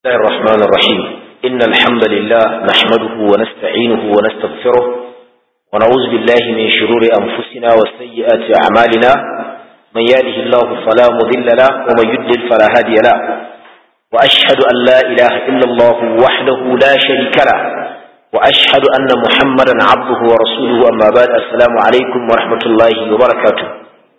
الله الرحمن الرحيم إن الحمد لله نحمده ونستعينه ونستغفره ونعوذ بالله من شرور أنفسنا وسيئات أعمالنا من يهده الله فلا مضل له ومن يضلل فلا هادي له وأشهد أن لا إله إلا الله وحده لا شريك له وأشهد أن محمدا عبده ورسوله أما بعد السلام عليكم ورحمة الله وبركاته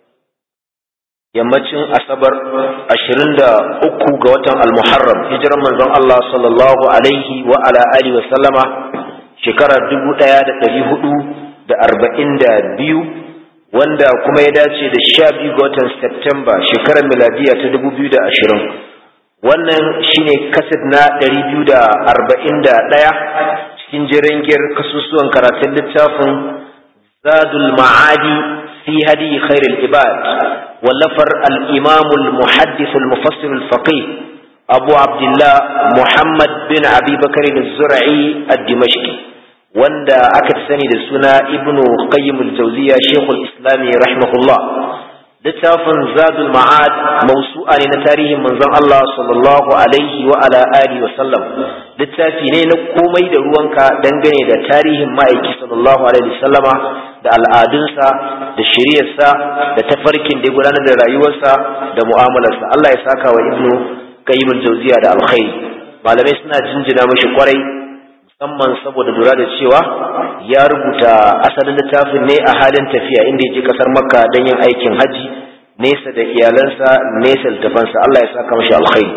yammacin asabar ashirin da uku ga watan almuharram hijiran manzon Allah sallallahu alaihi wa ala alihi wa sallama shekara dubu ɗaya da ɗari hudu da arba'in da biyu wanda kuma ya dace da sha biyu ga watan Septemba shekarar miladiya ta dubu biyu da ashirin wannan shine kaset na ɗari biyu da arba'in da ɗaya cikin jirangiyar kasusuwan karatun littafin zadul ma'adi في هدي خير العباد ولفر الإمام المحدث المفسر الفقيه أبو عبد الله محمد بن أبي بكر الزرعي الدمشقي وندا أكد سني لسنا ابن قيم الجوزية شيخ الإسلام رحمه الله littafin zadul ma'ad mausu'a ne na tarihin manzon Allah sallallahu alaihi wa ala alihi wa sallam littafi ne na komai da ruwanka dangane da tarihin ma'aiki sallallahu alaihi wa sallama da al'adunsa da shiriyarsa da tafarkin da ya gudanar da rayuwarsa da mu'amalarsa Allah ya saka wa ibnu qayyim al-jawziya da alkhairi malamai suna jinjina mashi kwarai musamman saboda lura da cewa ya rubuta asalin littafin ne a halin tafiya inda ya je kasar makka don yin aikin haji nesa da iyalansa nesa da tafansa Allah ya saka mashi alkhairi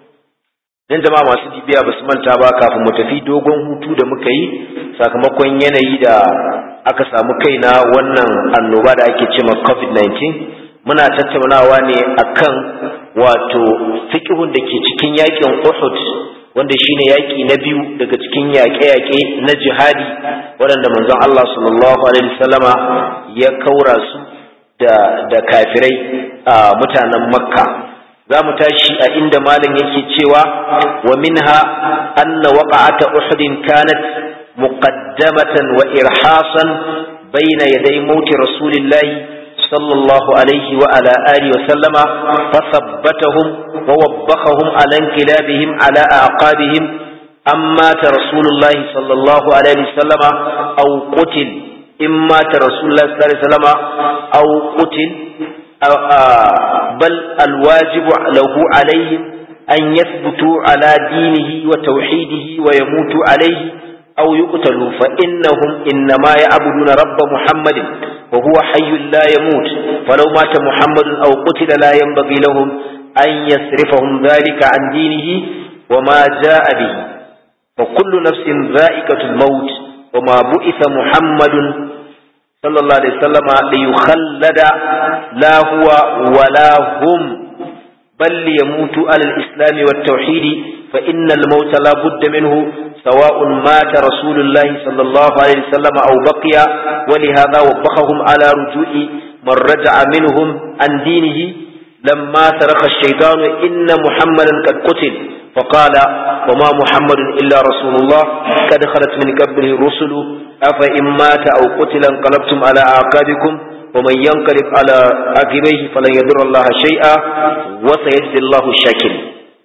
dan jama'a masu bibiya ba su manta ba kafin mu tafi dogon hutu da muka yi sakamakon yanayi da aka samu kai na wannan annoba da ake cewa covid-19 muna tattaunawa ne akan wato fiqhun da ke cikin yakin Uhud wanda shine yaki na biyu daga cikin yaƙe-yaƙe na jihadi waɗanda manzon Allah sallallahu alaihi wasallama ya kaura su da da kafirai a mutanen Makka za mu tashi a inda malam yake cewa wa minha anna waqa'ata Uhud kanat muqaddamatan wa irhasan bayna yaday mauti rasulillahi صلى الله عليه وعلى آله وسلم فثبتهم ووبخهم على انقلابهم على أعقابهم أم مات رسول الله صلى الله عليه وسلم أو قتل إن مات رسول الله صلى الله عليه وسلم أو قتل بل الواجب له عليهم أن يثبتوا على دينه وتوحيده ويموتوا عليه أو يقتلوا فإنهم إنما يعبدون رب محمد وهو حي لا يموت فلو مات محمد أو قتل لا ينبغي لهم أن يصرفهم ذلك عن دينه وما جاء به وكل نفس ذائقة الموت وما بئث محمد صلى الله عليه وسلم ليخلد لا هو ولا هم بل ليموت على الإسلام والتوحيد فإن الموت لا بد منه سواء مات رسول الله صلى الله عليه وسلم أو بقي ولهذا وبخهم على رجوع من رجع منهم عن دينه لما ترك الشيطان إن محمدا قد قتل فقال وما محمد إلا رسول الله قد خلت من قبله الرسل أفإن مات أو قتل انقلبتم على أعقابكم ومن ينقلب على عقبيه فلن يضر الله شيئا وسيجزي الله الشاكرين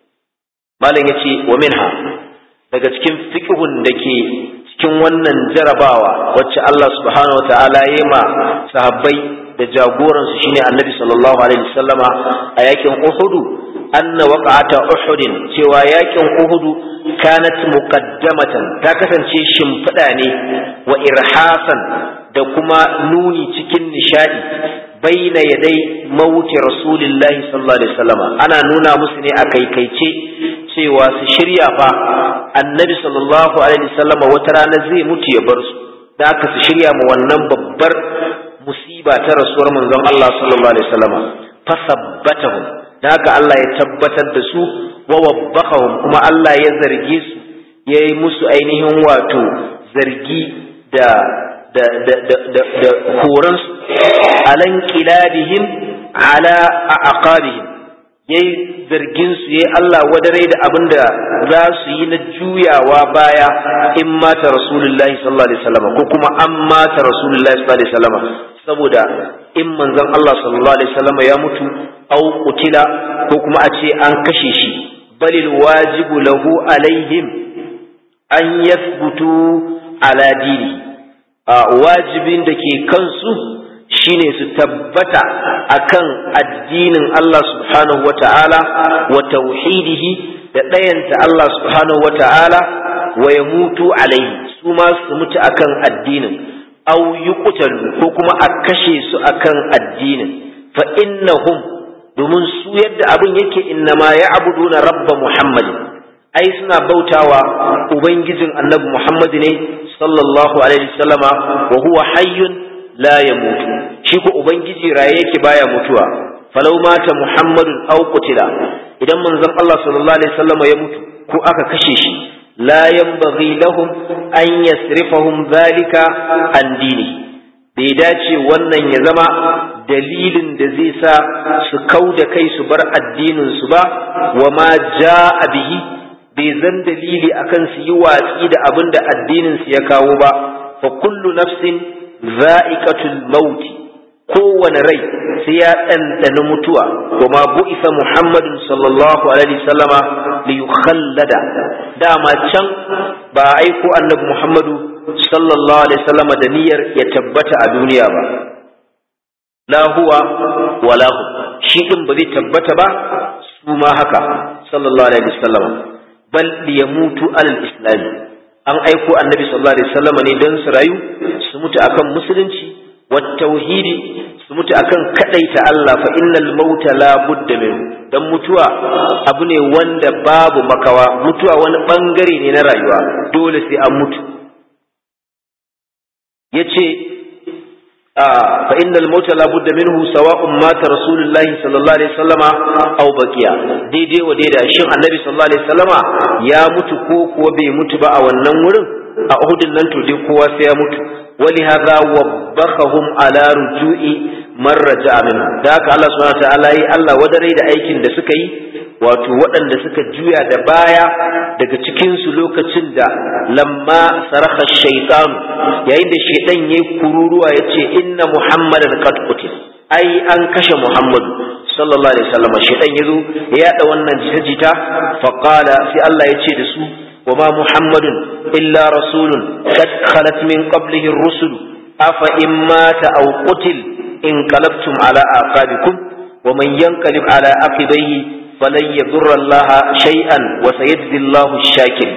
ما لن يتي ومنها daga cikin fiqhun da ke cikin wannan jarabawa wacce Allah subhanahu wataala ya ma sahabbai da jagoransu shine Annabi sallallahu alaihi wasallama a yakin Uhud anna waqa'ata Uhud cewa yakin Uhud kanat muqaddamatan ta kasance shimfiɗa ne wa irhasan da kuma nuni cikin nishadi baina yadai mauti rasulillahi sallallahu alaihi wasallama ana nuna musu ne a kaikaice cewa su shirya fa annabi sallallahu alaihi wasallama wata rana zai mutu ya bar su da aka su shirya ma wannan babbar musiba ta rasuwar manzon Allah sallallahu alaihi wasallama fasabbatahum da haka Allah ya tabbatar da su wa wabbahum kuma Allah ya zarge su ya yi musu ainihin wato zargi da da da da da, da horansu alan kilabihim ala aqabihim yayi zargin su yayi Allah wadare da abin da za su yi na juyawa baya in mata rasulullahi sallallahu alaihi wasallam ko kuma an mata rasulullahi sallallahu alaihi wasallam saboda in manzon Allah sallallahu alaihi wasallam ya mutu au kutila ko kuma a ce an kashe shi bal alwajibu lahu alaihim an yathbutu ala dini wajibin da ke kansu shine su tabbata akan addinin Allah subhanahu wata'ala wa tauhidihi da ɗayanta Allah subhanahu wata'ala wa ya mutu alaihi su ma su mutu akan addinin aw yuqtalu ko kuma a kashe su akan addinin fa innahum domin su yadda abin yake innama ya'buduna rabba muhammadin ai suna bautawa ubangijin annabi muhammad ne sallallahu alaihi wasallama wa huwa hayyun la yamutu shi ko ubangiji raye yake baya mutuwa falau mata muhammadun aw qutila idan manzon Allah sallallahu alaihi wasallama ya mutu ko aka kashe shi la yanbaghi lahum an yasrifahum dhalika an dini bai dace wannan ya zama dalilin da zai sa su kau da kai su bar addinin su ba wa ma ja'a bihi bai zan dalili akan su yi watsi da abin da addinin su ya kawo ba fa kullu nafsin za'iqatul maut kowane rai sai ya ɗanɗana mutuwa wa ma bu'isa muhammadun sallallahu alaihi sallama li yukhallada dama can ba aiko annabi muhammadu sallallahu alaihi sallama da niyyar ya tabbata a duniya ba la huwa wala hu shi din ba zai tabbata ba su ma haka sallallahu alaihi sallama bal liyamutu alal islam an aiko annabi sallallahu alaihi sallama ne don su rayu su mutu akan musulunci wa tauhidi su mutu akan kadaita Allah fa innal mauta la budda min dan mutuwa abu ne wanda babu makawa mutuwa wani bangare ne na rayuwa dole sai an mutu yace fa innal mauta la budda minhu sawa'un mata rasulullahi sallallahu alaihi wasallama aw baqiya daidai wa daidai shin annabi sallallahu alaihi wasallama ya mutu ko kuwa bai mutu ba a wannan wurin a uhudin nan to dai kowa sai ya mutu ولهذا وبخهم على رجوع من رجع منه da haka Allah subhanahu wataala yi Allah wadare da aikin da suka yi wato waɗanda suka juya da baya daga cikin su lokacin da lamma saraka shaytan yayin da shaytan yayi kururuwa yace inna muhammadan qad qutil ai an kashe muhammadu sallallahu alaihi wasallam shaytan yazo ya yada wannan jita-jita fa qala sai Allah yace da su وما محمد إلا رسول قد خلت من قبله الرسل أفإن مات أو قتل انقلبتم على آقابكم ومن ينقلب على عقبيه فلن يضر الله شيئا وسيجزي الله الشاكر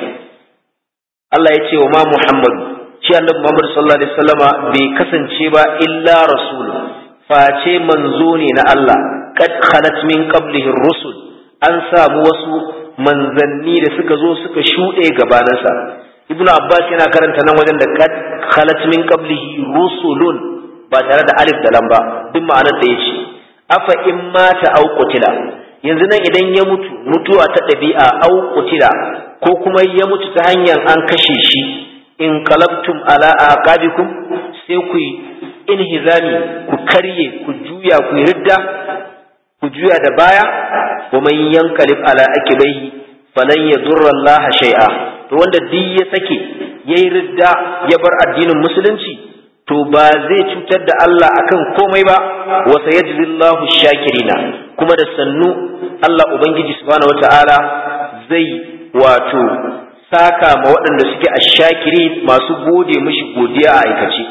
الله يتي وما محمد shi annabi Muhammad sallallahu alaihi wasallama bai kasance ba illa rasul face manzo ne na Allah qad khalat min qablihi rusul an samu wasu manzanni da suka zo suka shuɗe gabaninsa ibn abbas yana karanta nan wajen da kad khalat min qablihi rusulun ba tare da alif da lamba duk ma'anar da yace afa in mata aw qutila yanzu nan idan ya mutu mutuwa ta ɗabi'a aw qutila ko kuma ya mutu ta hanyar an kashe shi in qalabtum ala aqabikum sai ku inhizami ku karye ku juya ku ridda ku juya da baya wa man yankalib ala akibaihi falan yadurra Allah shay'a to wanda duk ya sake yayi ridda ya bar addinin musulunci to ba zai cutar da Allah akan komai ba wa sayajzillahu shakirina kuma da sannu Allah ubangiji subhanahu wataala zai wato saka ma waɗanda suke ashakiri masu gode mishi godiya a aikace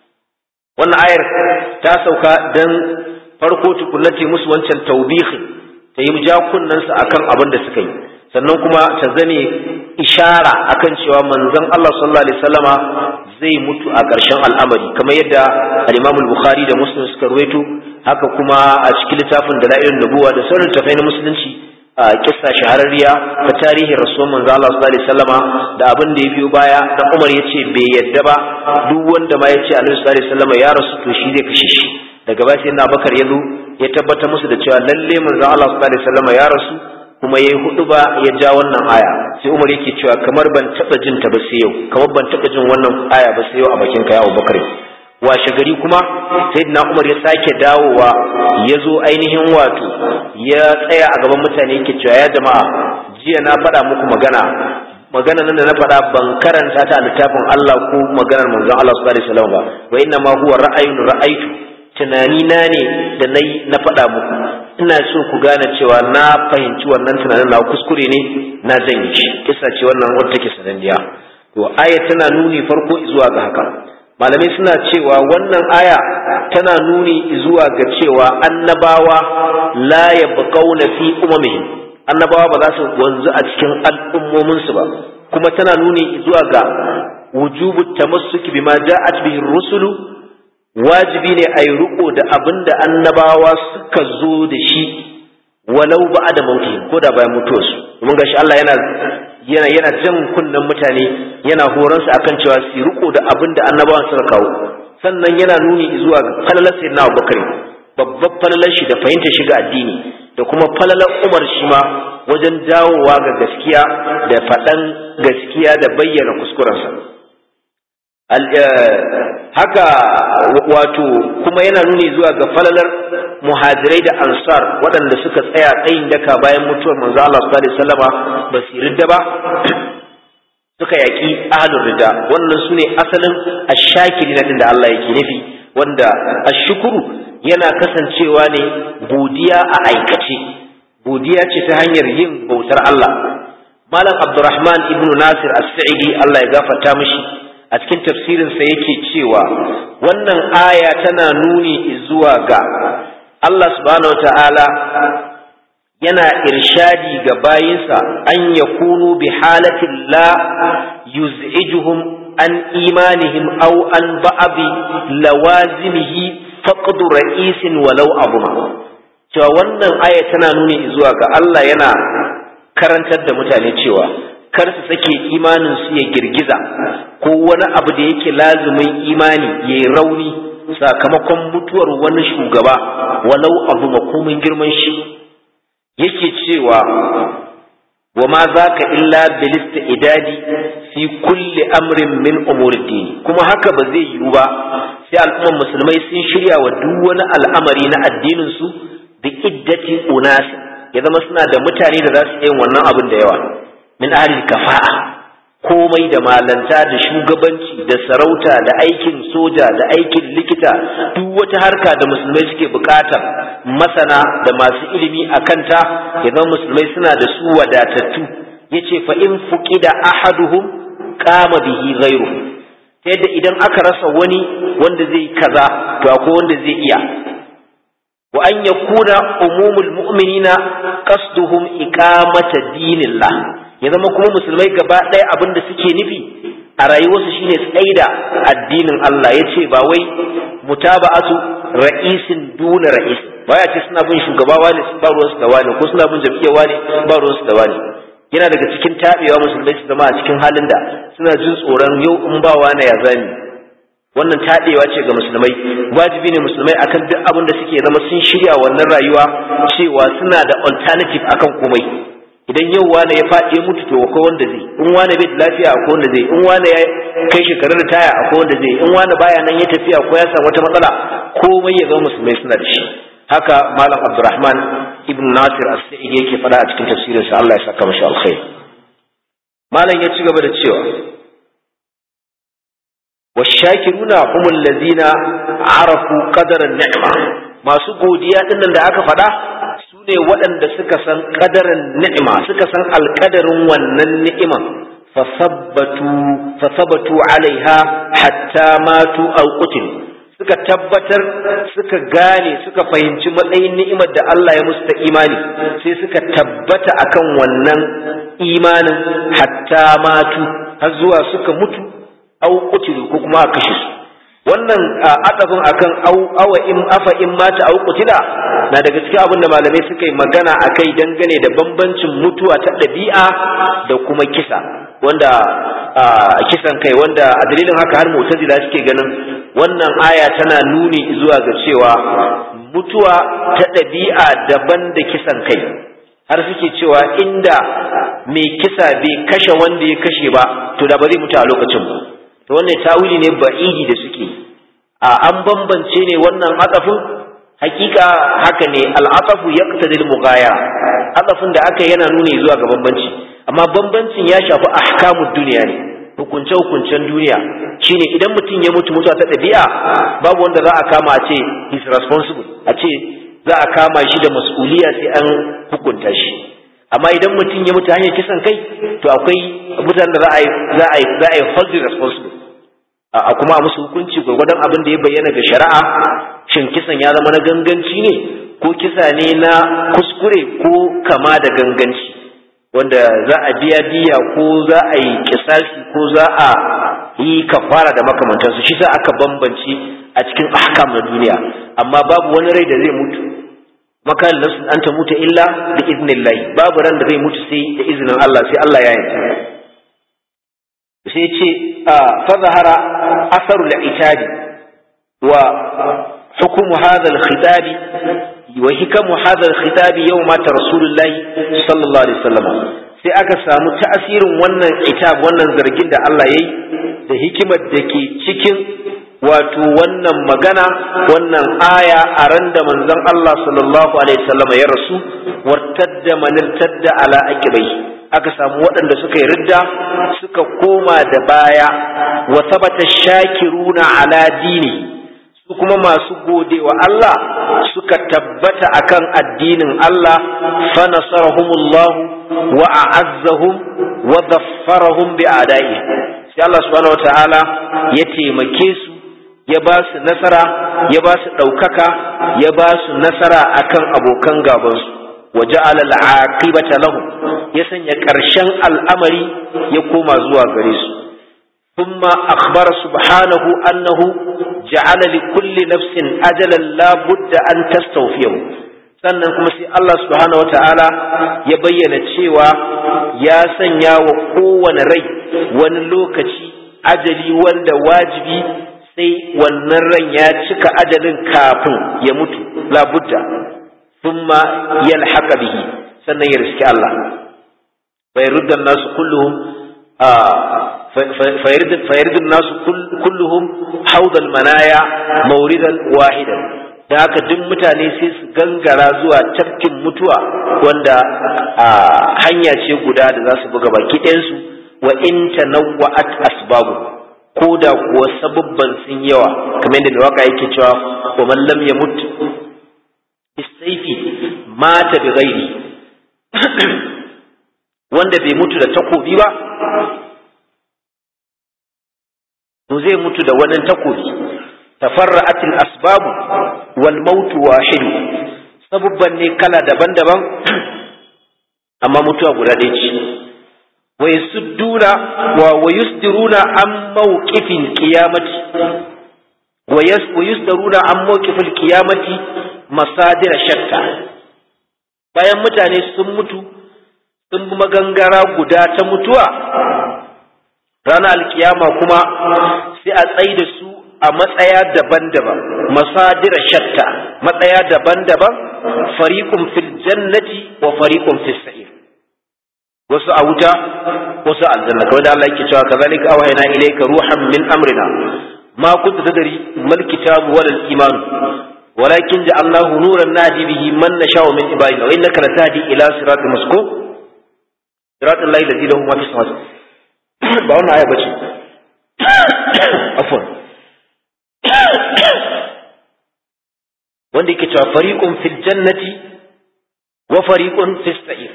wannan ayar ta sauka dan farko tukunnati musu wancan taubihin ta yi jakunansu akan abin da suka yi sannan kuma ta zame ishara akan cewa manzon Allah sallallahu alaihi wasallama zai mutu a ƙarshen al'amari kamar yadda al-Imam al-Bukhari da Muslim suka ruwaito haka kuma a cikin littafin Dalailun Nubuwa da sauran tafai na musulunci a kissa shahararriya ta tarihin rasuwar manzon Allah sallallahu alaihi wasallama da abin da ya biyo baya dan Umar yace bai yadda ba duk wanda ma yace Annabi sallallahu alaihi wasallama ya rasu to shi zai kashe shi daga baya sai na Bakar ya zo ya tabbatar musu da cewa lalle manzon Allah sallallahu alaihi wasallama ya rasu kuma yayi hudu ba ya ja wannan aya sai Umar yake cewa kamar ban taba jin ta ba sai yau kamar ban taba jin wannan aya ba sai yau a bakin ka ya Abubakar washe gari kuma sayyidina Umar ya sake dawowa ya zo ainihin wato ya tsaya a gaban mutane yake cewa ya jama'a jiya na faɗa muku magana magana nan da na faɗa ban karanta ta a littafin Allah ko maganar manzon Allah sallallahu alaihi wasallam ba wa inna ma huwa ra'ayun ra'aytu tunani na ne da nayi na faɗa muku ina so ku gane cewa na fahimci wannan tunanin na kuskure ne na janye shi kisa ce wannan wadda take sananniya to aya tana nuni farko zuwa ga haka malamai suna cewa wannan aya tana nuni zuwa ga cewa annabawa la yabqauna fi umamihim annabawa ba za su wanzu a cikin al'ummominsu ba kuma tana nuni zuwa ga wujubu tamassuki bima ja'at bihi rusulu wajibi ne a yi riko da abin da annabawa suka zo da shi walau ba da mauti ko da bayan mutuwarsu domin gashi Allah yana yana yana jan kunnen mutane yana horon su akan cewa su riko da abin da annabawan suka kawo sannan yana nuni zuwa ga falalar sayyidina Abubakar babbar falalar shi da fahimtar shi ga addini da kuma falalar Umar shi ma wajen dawowa ga gaskiya da faɗan gaskiya da bayyana kuskurensa haka wato kuma yana nuni zuwa ga falalar muhajirai da ansar waɗanda suka tsaya tsayin daka bayan mutuwar manzo Allah sallallahu alaihi wasallama ba su ridda ba suka yaki ahlul rida wannan sune asalin ashakiri din da Allah yake nufi wanda ashukuru yana kasancewa ne godiya a aikace godiya ce ta hanyar yin bautar Allah malam abdurrahman ibnu nasir as-sa'idi Allah ya gafarta mishi a cikin tafsirinsa yake cewa wannan aya tana nuni zuwa ga Allah subhanahu ta'ala yana irshadi ga bayinsa an ya kunu bi halatin la yuz'ijuhum an imanihim aw an ba'abi lawazimihi faqdu ra'isin walau abuma cewa wannan aya tana nuni zuwa ga Allah yana karantar da mutane cewa kar su sake imanin su ya girgiza ko wani abu da yake lazumin imani ya yi rauni sakamakon mutuwar wani shugaba walau abu makomin girman shi yake cewa wa ma za ka illa bilista idadi fi kulli amrin min umurdini kuma haka ba zai yiwu ba sai al'umman musulmai sun shirya wa duk wani al'amari na addinin su bi iddati unasi ya zama suna da mutane da za su yi wannan abin da yawa min ahli kafa'a komai da malanta da shugabanci da sarauta da aikin soja da aikin likita duk wata harka da musulmai suke bukata masana da masu ilimi a kanta ya zama musulmai suna da su wadatattu yace fa in fuqida ahaduhum qama bihi ghayruhu ta yadda idan aka rasa wani wanda zai kaza to akwai wanda zai iya wa an yakuna umumul mu'minina qasduhum iqamata dinillah ya zama kuma musulmai gaba ɗaya abin da suke nufi a rayuwarsu shine tsaida addinin Allah ya ce ba wai mutaba'atu ra'isin duna ra'is ba ya ce suna bin shugaba wani ba ruwansu da wani ko suna bin jam'iyyar wani ba ruwansu da wani yana daga cikin taɓewa musulmai su zama a cikin halin da suna jin tsoron yau in ba wani ya zami wannan taɗewa ce ga musulmai wajibi ne musulmai akan duk abin da suke zama sun shirya wannan rayuwa cewa suna da alternative akan komai idan yau wane ya faɗi ya mutu to akwai wanda zai in wane bai da lafiya akwai wanda zai in wane ya kai shekarun ritaya akwai wanda zai in wane baya nan ya tafiya ko ya samu wata matsala komai ya zama musulmai suna da shi haka malam abdurrahman ibn nasir as-sa'idi yake faɗa a cikin tafsirin sa Allah ya saka mashi alkhair malam ya ci gaba da cewa washakiruna humul ladina arafu qadara ni'ma masu godiya dinnan da aka faɗa su ne waɗanda suka san ƙadarin ni'ima suka san alƙadarin wannan ni'iman fasabatu alaiha hatta matu aw qutil suka tabbatar suka gane suka fahimci matsayin ni'imar da Allah ya musu ta imani sai suka tabbata akan wannan imanin hatta matu har zuwa suka mutu aw qutilu ko kuma a kashe su wannan adabin akan awa in afa in mata au kutila na daga cikin abin da malamai suka yi magana akai dangane da bambancin mutuwa ta ɗabi'a da kuma kisa wanda kisan kai wanda a dalilin haka har mu'tazila suke ganin wannan aya tana nuni zuwa ga cewa mutuwa ta ɗabi'a daban da kisan kai har suke cewa inda mai kisa bai kashe wanda ya kashe ba to da ba zai mutu a lokacin ba to wannan tawili ne ba'idi da suke a an bambance ne wannan atafin hakika haka ne al'atafu yaqtadi al-mughaya atafin da aka yana nuni zuwa ga bambanci amma bambancin ya shafi ahkamud duniya ne hukunce hukuncen duniya shine idan mutum ya mutu mutuwa ta ɗabi'a babu wanda za a kama a ce he's responsible a ce za a kama shi da mas'uliya sai an hukunta shi amma idan mutum ya mutu hanyar kisan kai to akwai mutanen da za a yi za a yi za a yi hold responsible a kuma musu hukunci gwargwadon abin da ya bayyana ga shari'a shin kisan ya zama na ganganci ne ko kisa ne na kuskure ko kama da ganganci wanda za a biya diya ko za a yi kisasi ko za a yi kafara da makamantansu shi sa aka bambance a cikin ahkam na duniya amma babu wani rai da zai mutu makan nasu an ta mutu illa da iznillahi babu ran da zai mutu sai da izinin Allah sai Allah ya yanka sai ce fa zahara asarul itabi wa hukumu hadha al-khitab wa hikamu hadha al-khitab yawma ta rasulullahi sallallahu alaihi wasallam sai aka samu ta'asirin wannan itab wannan zargin da Allah yayi da hikimar da ke cikin wato wannan magana wannan aya a ran da manzon Allah sallallahu alaihi wasallam ya rasu wartadda man irtadda ala aqibai aka samu waɗanda suka yi ridda suka koma da baya wa sabata shakiruna ala dini su kuma masu gode wa Allah suka tabbata akan addinin Allah fa nasarahumullahu wa a'azzahum wa dhaffarahum bi a'da'i sai Allah subhanahu wataala ya taimake su ya ba su nasara ya ba su ɗaukaka ya ba su nasara akan abokan gabansu wa ja'ala al'aqibata lahum ya sanya ƙarshen al'amari ya koma zuwa gare su ثم أخبر سبحانه أنه جعل لكل نفس أجلا لا بد أن تستوفيه sannan kuma sai Allah subhanahu wa ta'ala ya bayyana cewa ya sanya wa kowane rai wani lokaci ajali wanda wajibi sai wannan ran ya cika ajalin kafin ya mutu labudda thumma yalhaqa bihi sannan ya riski Allah bai ruddan nasu kulluhum فيرد الناس كلهم حوض المنايا موردا واحدا da haka duk mutane sai su gangara zuwa tafkin mutuwa wanda hanya ce guda da za su buga baki ɗayansu wa in tanawwa'at asbabu ko da kuwa sababban sun yawa kamar yadda mai waka yake cewa wa man lam yamut bisayfi mata bi ghairi wanda bai mutu da takobi ba to zai mutu da wani takobi tafarra'atil asbabu wal mautu wahid sabubban ne kala daban-daban amma mutuwa guda ɗaya ce wa yasudduna wa wayusdiruna an mawqifil qiyamati wa yusdiruna an mawqifil qiyamati masadir shatta bayan mutane sun mutu sun bi magangara guda ta mutuwa ranar alkiyama kuma sai a tsaye da su a matsaya daban-daban masadira shatta matsaya daban-daban fariqun fil jannati wa fariqun fis sa'ir wasu a wuta wasu a aljanna kawai da Allah yake cewa kazalika awhayna ilayka ruhan min amrina ma kunta tadri mal kitabu wal iman ولكن جعلناه نورا نهدي به من نشاء من عبادنا وانك لتهدي الى صراط مستقيم صراط الله الذي له ما في السماوات ba wannan aya bace afwan wanda yake cewa fariqun fil jannati wa fariqun fis sa'ir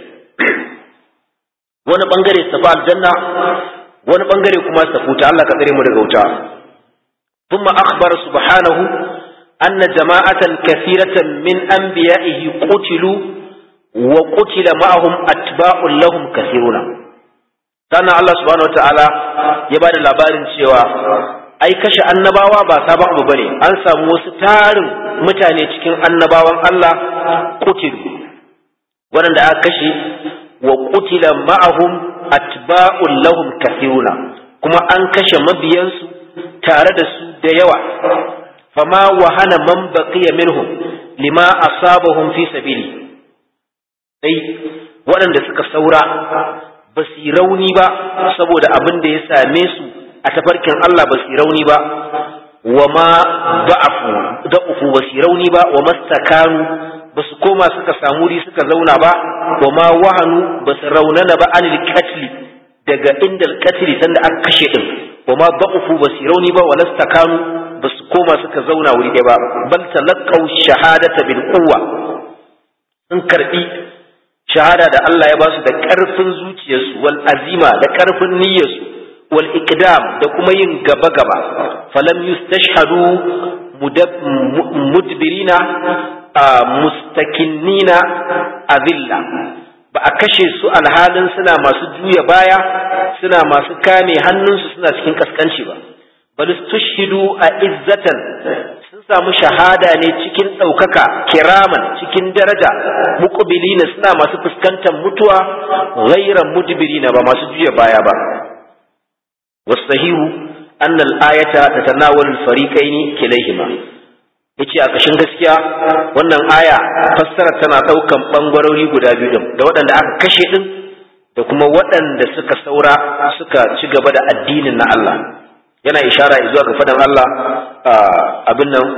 wani bangare su fa aljanna wani bangare kuma su futa Allah ka tsare mu daga wuta thumma akhbara subhanahu anna jama'atan kathiratan min anbiya'ihi qutilu wa qutila ma'ahum atba'un lahum kathiruna sannan Allah subhanahu ta'ala ya ba da labarin cewa ai kashe annabawa ba sabon abu bane an samu wasu tarin mutane cikin annabawan Allah kutilu waɗanda aka kashe wa kutila ma'ahum atba'un lahum kathiruna kuma an kashe mabiyansu tare da su da yawa fama wahana man baqiya minhum lima asabahum fi sabili sai waɗanda suka saura ba su yi rauni ba saboda abin da ya same su a tafarkin Allah ba su yi rauni ba wa ma da'afu da'ufu ba su yi rauni ba wa mastakanu ba su koma suka samu ri suka zauna ba wa ma wahanu ba su raunana ba anil katli daga inda katli sanda aka kashe din wa ma da'ufu ba su yi rauni ba wa lastakanu ba su koma suka zauna wuri ɗaya ba bal talaqqaw shahadata bil quwwa sun karbi shahada da Allah ya ba su da ƙarfin zuciyarsu wal azima da ƙarfin niyyarsu wal iqdam da kuma yin gaba gaba falam yustashhadu mudbirina mustakinnina azilla ba a kashe su alhalin suna masu juya baya suna masu kame hannunsu suna cikin kaskanci ba bal tushhidu a izzatan sun samu shahada ne cikin ɗaukaka kiraman cikin daraja muqbilina suna masu fuskantar mutuwa ghayra mudbirina ba masu juya baya ba wasahihu anna al-ayata tatanawalu al-fariqaini kilayhima yace a kashin gaskiya wannan aya fassara tana daukan bangarori guda biyu din da waɗanda aka kashe din da kuma waɗanda suka saura suka ci gaba da addinin na Allah yana ishara zuwa ga fadan Allah abin nan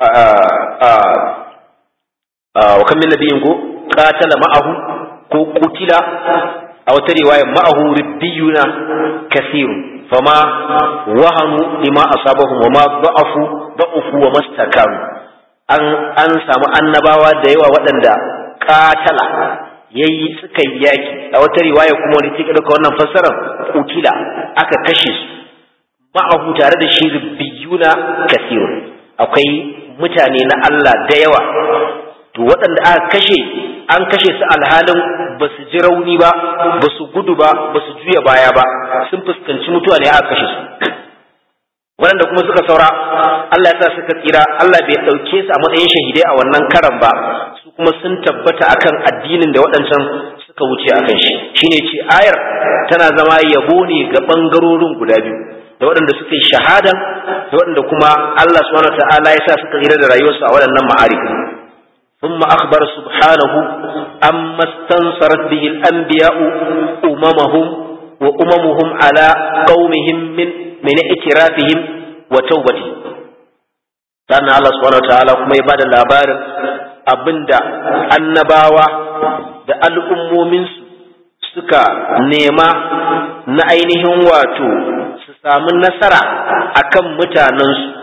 wa kan min nabiyin ko qatala ma'ahu ko qutila a wata riwaya ma'ahu ribbiyuna kathirun fama wahanu lima asabahum wa ma da'afu da'ufu wa mastakaru an an samu annabawa da yawa waɗanda katala yayi suka yi yaki a wata riwaya kuma wani take dauka wannan fassarar kutila aka kashe su ma'ahu tare da shi biyuna kasirun akwai mutane na Allah da yawa to waɗanda aka kashe an kashe su alhalin ba su ji rauni ba ba su gudu ba ba su juya baya ba sun fuskanci mutuwa ne aka kashe su waɗanda kuma suka saura Allah ya sa suka tsira Allah bai ɗauke su a matsayin shahidai a wannan karan ba su kuma sun tabbata akan addinin da waɗancan suka wuce akan shi shine ce ayar tana zama yabo ne ga ɓangarorin guda biyu da waɗanda suka yi shahada da waɗanda kuma Allah subhanahu wa ta'ala ya sa suka tsira da rayuwarsu a waɗannan ma'arika ثم أخبر سبحانه أما استنصرت به الأنبياء أممهم وأممهم على قومهم من من اعترافهم وتوبتهم sannan Allah subhanahu wa ta'ala kuma ya bada labarin abinda annabawa da al'ummominsu suka nema na ainihin wato su samu nasara akan mutanensu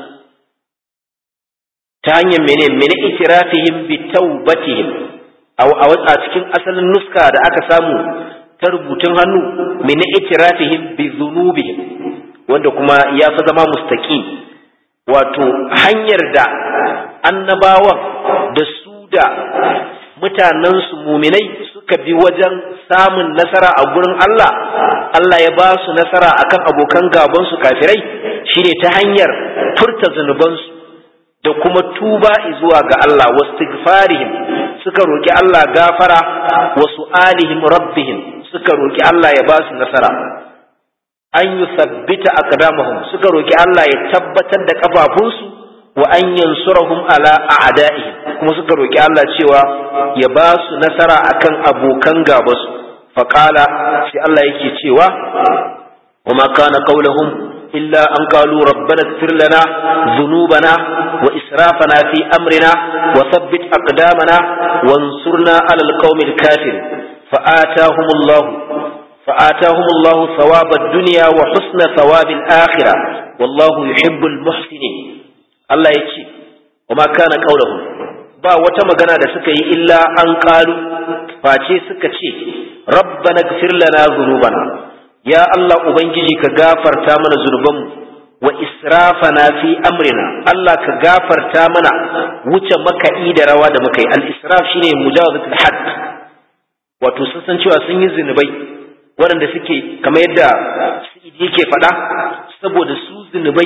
ta hanyar mene mene itirafihim bi taubatihim a cikin asalin nuska da aka samu ta rubutun hannu mene itirafihim bi zunubihim wanda kuma ya fi zama mustaqi wato hanyar da annabawan da su da mutanensu muminai suka bi wajen samun nasara a gurin Allah Allah ya ba su nasara akan abokan gabansu kafirai shine ta hanyar furta zunubansu da kuma tuba zuwa ga Allah wastighfarihim suka roki Allah gafara wa su'alihim rabbihim suka roki Allah ya ba su nasara an yusabbita aqdamahum suka roki Allah ya tabbatar da kafafunsu wa an yansurahum ala a'da'ihim kuma suka roki Allah cewa ya ba su nasara akan abokan gabasu faqala sai Allah yake cewa wa ma kana qawluhum إلا أن قالوا ربنا اغفر لنا ذنوبنا وإسرافنا في أمرنا وثبت أقدامنا وانصرنا على القوم الكافر فآتاهم الله فآتاهم الله ثواب الدنيا وحسن ثواب الآخرة والله يحب المحسنين الله يجي وما كان قولهم ba wata magana da suka yi illa an ƙalu face suka ce rabbana gfir lana dhunubana ya Allah Ubangiji ka gafarta mana zunubanmu wa israfana fi amrina Allah ka gafarta mana wuce maka'i da rawa da muka yi al-israf shine mujawazatul hadd wato sun san cewa sun yi zunubai waɗanda suke kamar yadda Sa'idi yake faɗa saboda su zunubai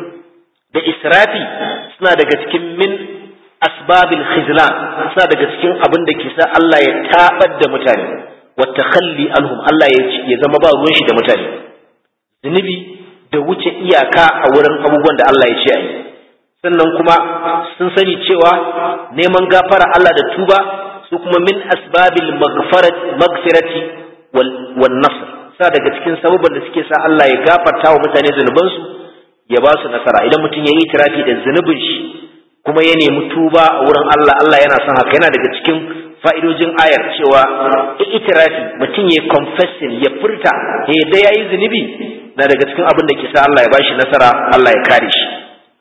da israfi suna daga cikin min asbabil khizlan suna daga cikin abin da ke sa Allah ya tabar da mutane watakhalli anhum Allah ya zama ba ruwan shi da mutane zunubi da wuce iyaka a wurin abubuwan da Allah ya ce ayi sannan kuma sun sani cewa neman gafara Allah da tuba su kuma min asbabil magfirati wal nasr sa daga cikin sababan da suke sa Allah ya gafarta wa mutane zunubansu ya ba su nasara idan mutum ya yi tirafi da zunubin shi kuma ya nemi tuba a wurin Allah Allah yana son haka yana daga cikin fa'idojin ayar cewa itirafi mutum ya confessing ya furta ya yadda ya yi zunubi na daga cikin abin da ke sa Allah ya bashi nasara Allah ya kare shi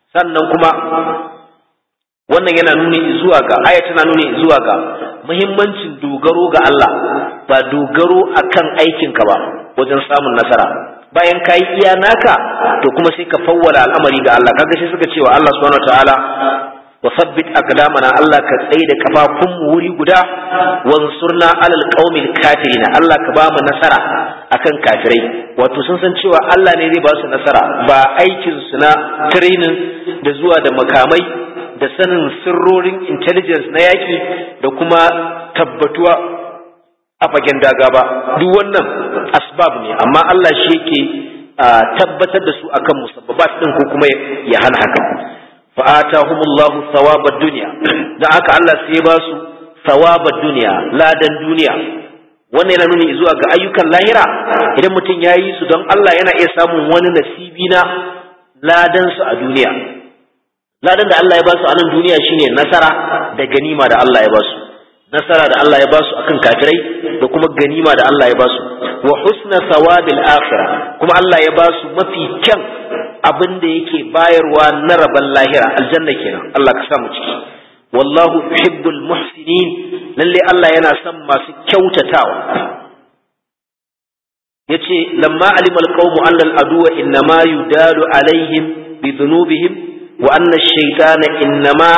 sannan kuma wannan yana nuni zuwa ga aya tana nuni zuwa ga muhimmancin dogaro ga Allah ba dogaro akan aikinka ba wajen samun nasara bayan ka yi iya naka to kuma sai ka fawwala al'amari ga Allah kaga sai suka cewa Allah subhanahu wataala wa sabbit aqdamana Allah ka tsaye da kafafun mu wuri guda wansurna alal qaumil kafirin Allah ka ba mu nasara akan kafirai wato sun san cewa Allah ne zai ba su nasara ba aikin su na training da zuwa da makamai da sanin sirrorin intelligence na yaki da kuma tabbatuwa a fagen daga ba duk wannan asbab ne amma Allah shi yake tabbatar da su akan musabbabat din ko kuma ya hana haka fa atahumullahu thawabad dunya dan haka Allah sai ya ba su thawabad dunya ladan duniya wannan yana nuni zuwa ga ayyukan lahira idan mutum ya yi su don Allah yana iya samun wani nasibi na ladan su a duniya ladan da Allah ya ba su a nan duniya shine nasara da ganima da Allah ya ba su nasara da Allah ya ba su akan kafirai da kuma ganima da Allah ya ba su wa husna sawabil akhirah kuma Allah ya ba su mafi kyan abin da yake bayarwa na rabon lahira aljanna kenan Allah ka sa mu ciki wallahu yuhibbul muhsinin lalle Allah yana son masu kyautatawa yace lamma alimal qawmu anna al aduwa innama yudalu alaihim bi dhunubihim wa anna ash-shaytana innama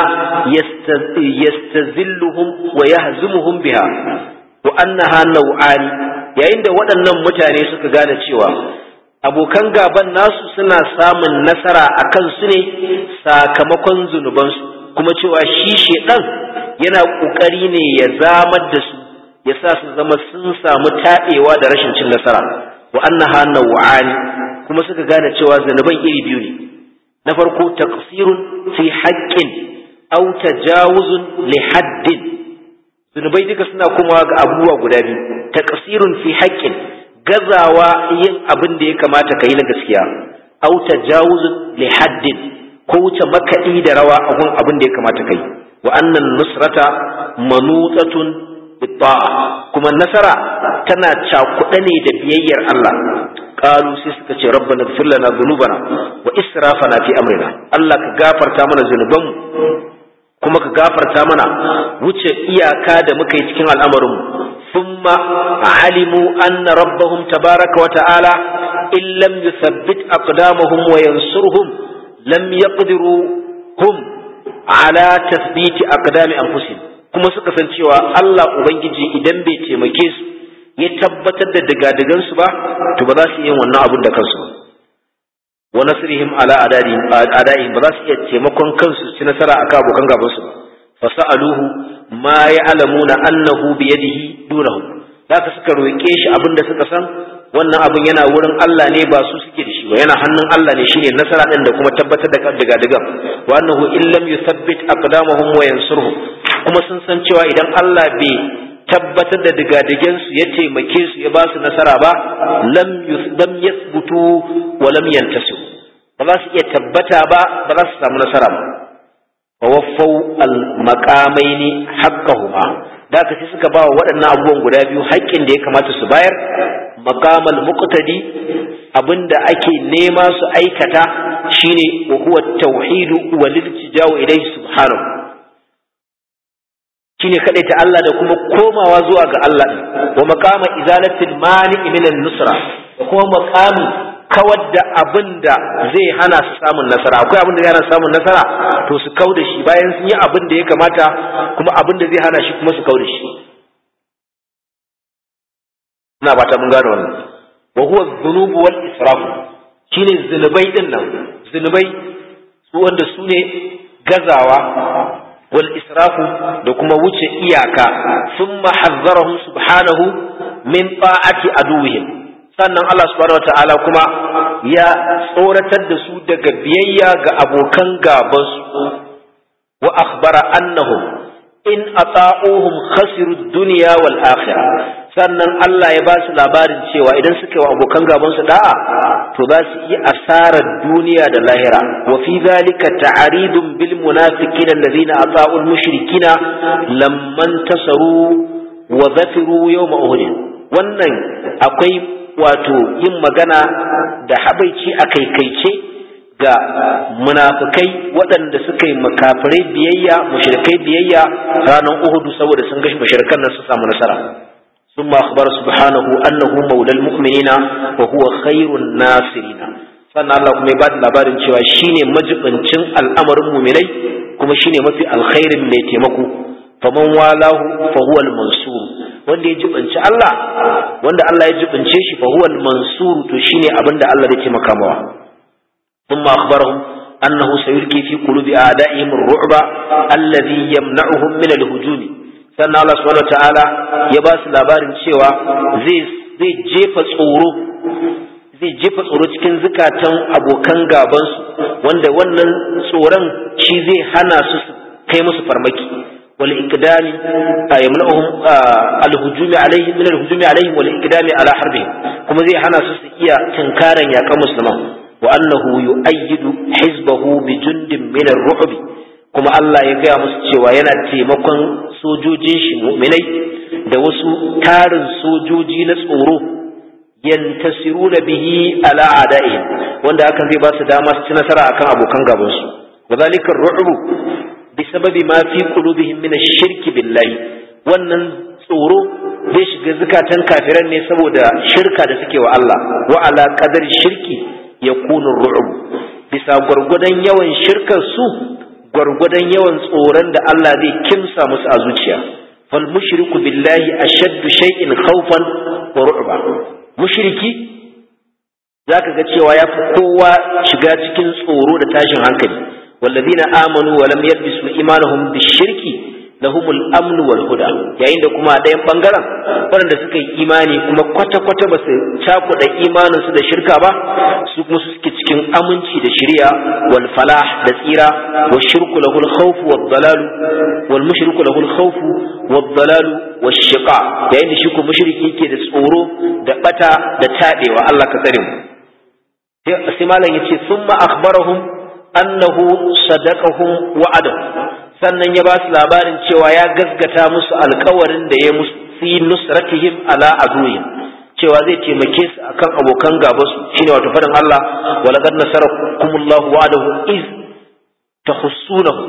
yastazilluhum wa yahzumuhum biha wa annaha naw'ani yayin da waɗannan mutane suka gane cewa abokan gaban nasu suna samun nasara a kansu ne sakamakon zunubansu kuma cewa shi shedan yana ƙoƙari ne ya zamar da su ya sa su zama sun samu taɓewa da rashin cin nasara wa annaha naw'ani kuma suka gane cewa zunuban iri biyu ne na farko taqsirun fi haqqin aw tajawuzun li haddin zunubai duka suna kuma ga abubuwa guda biyu taqsirun fi haqqin gazawa yin abin da ya kamata ka yi na gaskiya aw tajawuzun li haddin ko wuce makaɗi da rawa a gun abin da ya kamata ka yi wa annan nusrata manutatun bitta'a kuma nasara tana cakuɗa ne da biyayyar Allah qalu sai suka ce rabbana ighfir lana dhunubana wa israfana fi amrina Allah ka gafarta mana zunubanmu kuma ka gafarta mana wuce iyaka da muka yi cikin al'amarinmu ثم علموا أن ربهم تبارك وتعالى إن لم يثبت أقدامهم وينصرهم لم يقدروا هم على تثبيت أقدام أنفسهم kuma suka san cewa Allah Ubangiji idan bai taimake su ya tabbatar da digadigansu ba to ba za su yi wannan abun da kansu ba wa nasrihim ala adaihim ba za su iya taimakon kansu su ci nasara akan abokan gabansu ba fasa'aluhu ma ya'lamuna annahu bi yadihi dunahu zaka suka roke shi abinda suka san wannan abin yana wurin Allah ne ba su suke da shi ba yana hannun Allah ne shine nasara din da kuma tabbatar da daga daga wa annahu in lam yuthabbit aqdamahum wa yansurhum kuma sun san cewa idan Allah bai tabbatar da digadigen su ya taimake su ya ba su nasara ba lam lam yathbutu wa lam yantasu ba za su iya tabbata ba ba za su samu nasara ba wawaffau al-maqamaini haqqahuma da ka sai suka ba wa waɗannan abubuwan guda biyu haƙƙin da ya kamata su bayar maqamal muqtadi abinda ake nema su aikata shine wa huwa tauhidu wal iltija'u ilayhi subhanahu shine kadai ta Allah da kuma komawa zuwa ga Allah wa maqama izalatil mani min nusra da kuma maqami kawar da abin da zai hana su samun nasara akwai abin da zai hana samun nasara to su kau da shi bayan sun yi abin da ya kamata kuma abin da zai hana shi kuma su kau da shi ina ba ta mun gane wannan wa huwa dhunubu wal israfu shine zunubai din nan zunubai su wanda su ne gazawa wal israfu da kuma wuce iyaka thumma hazzarahum subhanahu min ta'ati aduwwihim sannan Allah subhanahu wata'ala kuma ya tsoratar da su daga biyayya ga abokan gabansu wa akhbara annahum in ata'uhum khasiru dunya wal akhirah sannan Allah ya ba su labarin cewa idan suka yi wa abokan gabansu da'a to za su yi asarar duniya da lahira wa fi zalika ta'aridun bil munafiqin alladhina ata'u al mushrikina lamman tasaru wa zafiru yawma uhud wannan akwai wato yin magana da habaici a kaikaice ga munafikai waɗanda suka yi makafirai biyayya mushrikai biyayya ranar Uhud saboda sun gashi mushrikan nan su samu nasara ثم أخبر سبحانه أنه مولى المؤمنين وهو خير الناصرين sannan Allah kuma ya ba da labarin cewa shine majibincin al'amarin muminai kuma shine mafi alkhairin mai taimako faman walahu fa huwa al-mansur wanda ya jibinci Allah wanda Allah ya jibince shi fa huwa al-mansur to shine abinda Allah zai taimaka mawa thumma akhbarahum annahu sayulqi fi qulubi a'da'ihim ar-ru'ba alladhi yamna'uhum min al-hujumi sannan Allah subhanahu ta'ala ya ba su labarin cewa zai zai jefa tsoro zai jefa tsoro cikin zukatan abokan gabansu wanda wannan tsoron shi zai hana su kai musu farmaki wal iqdami yamna'uhum al-hujumi alaihim min al-hujumi alaihim wal iqdami ala harbihim kuma zai hana su su iya tunkaran yakan musulman wa annahu yu'ayyidu hizbahu bi jundin min ar-ru'bi kuma Allah ya gaya musu cewa yana taimakon sojojin shi mu'minai da wasu tarin sojoji na tsoro yantasiruna bihi ala a'da'ihim wanda hakan zai ba su dama su ci nasara akan abokan gaban su wadhalika ar-ru'bu bisababi ma fi qulubihim min ash-shirk billahi wannan tsoro zai shiga zukatan kafiran ne saboda shirka da suke wa Allah wa ala qadar shirki yakunu ar-ru'b bisa gwargwadon yawan shirkar su gwargwadon yawan tsoron da Allah zai kimsa musu a zuciya fal mushriku billahi ashaddu shay'in khawfan wa ru'ba mushriki zaka ga cewa yafi kowa shiga cikin tsoro da tashin hankali wallazina amanu wa lam yalbisu imanuhum bishirki lahumul amn wal huda yayin da kuma a ɗayan bangaren waɗanda suka yi imani kuma kwata-kwata ba su cakuɗa imaninsu da shirka ba su kuma suke cikin aminci da shirya wal falah da tsira wa shirku lahul khawfu wad dalalu wal mushriku lahul khawfu wad dalalu wash shiqa yayin da shi ko mushriki yake da tsoro da bata da tabewa Allah ka tsare mu sai malam yace summa akhbarahum annahu sadaqahum wa'adahu sannan ya ba su labarin cewa ya gaskata musu alkawarin da ya musu fi nusratihim ala aduwwihim cewa zai taimake su akan abokan gaba su shine wato fadin Allah wa laqad nasarakumullahu wa'adahu iz tahussunahum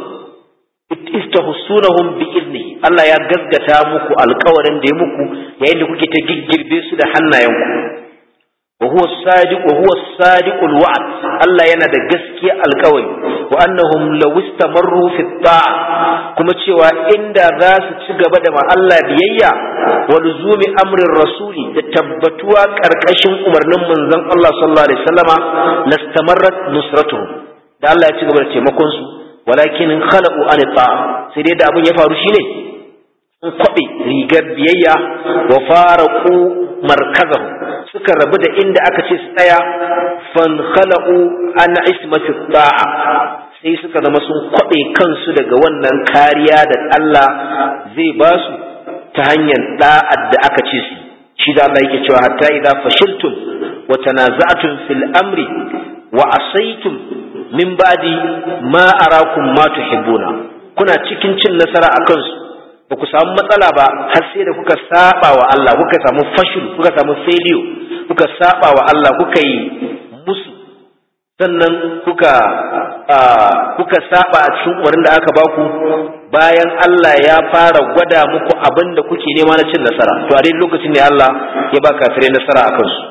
iz tahussunahum bi iznihi Allah ya gaskata muku alkawarin da ya muku yayin da kuke ta giggirbe su da hannayenku وهو الصادق وهو الصادق الوعد الله yana da gaskiya alkawari wa annahum law istamarru fi ta'a kuma cewa inda za su ci gaba da ma Allah biyayya wa luzumi amrin rasuli da tabbatuwa karkashin umarnin manzon Allah sallallahu alaihi wasallama lastamarrat nusratuhum da Allah ya ci gaba da taimakon su walakin khalaqu an ta'a sai dai da abin ya faru shine sun kwabe rigar biyayya wa faraqu markazahu suka rabu da inda aka ce su tsaya fan khala'u an ismatu da'a sai suka zama sun kwabe kansu daga wannan kariya da Allah zai ba su ta hanyar da'ad da aka ce su shi da Allah yake cewa hatta idza fashiltum wa tanaza'tum fil amri wa asaytum min ba'di ma arakum ma tuhibbuna kuna cikin cin nasara akan su ba ku samu matsala ba har sai da kuka saba wa Allah kuka samu fashil kuka samu failure kuka saba wa Allah kuka yi musu sannan kuka kuka saba a cikin umarnin da aka baku bayan Allah ya fara gwada muku abin da kuke nema na cin nasara to a dai lokacin ne Allah ya ba kafirai nasara akan su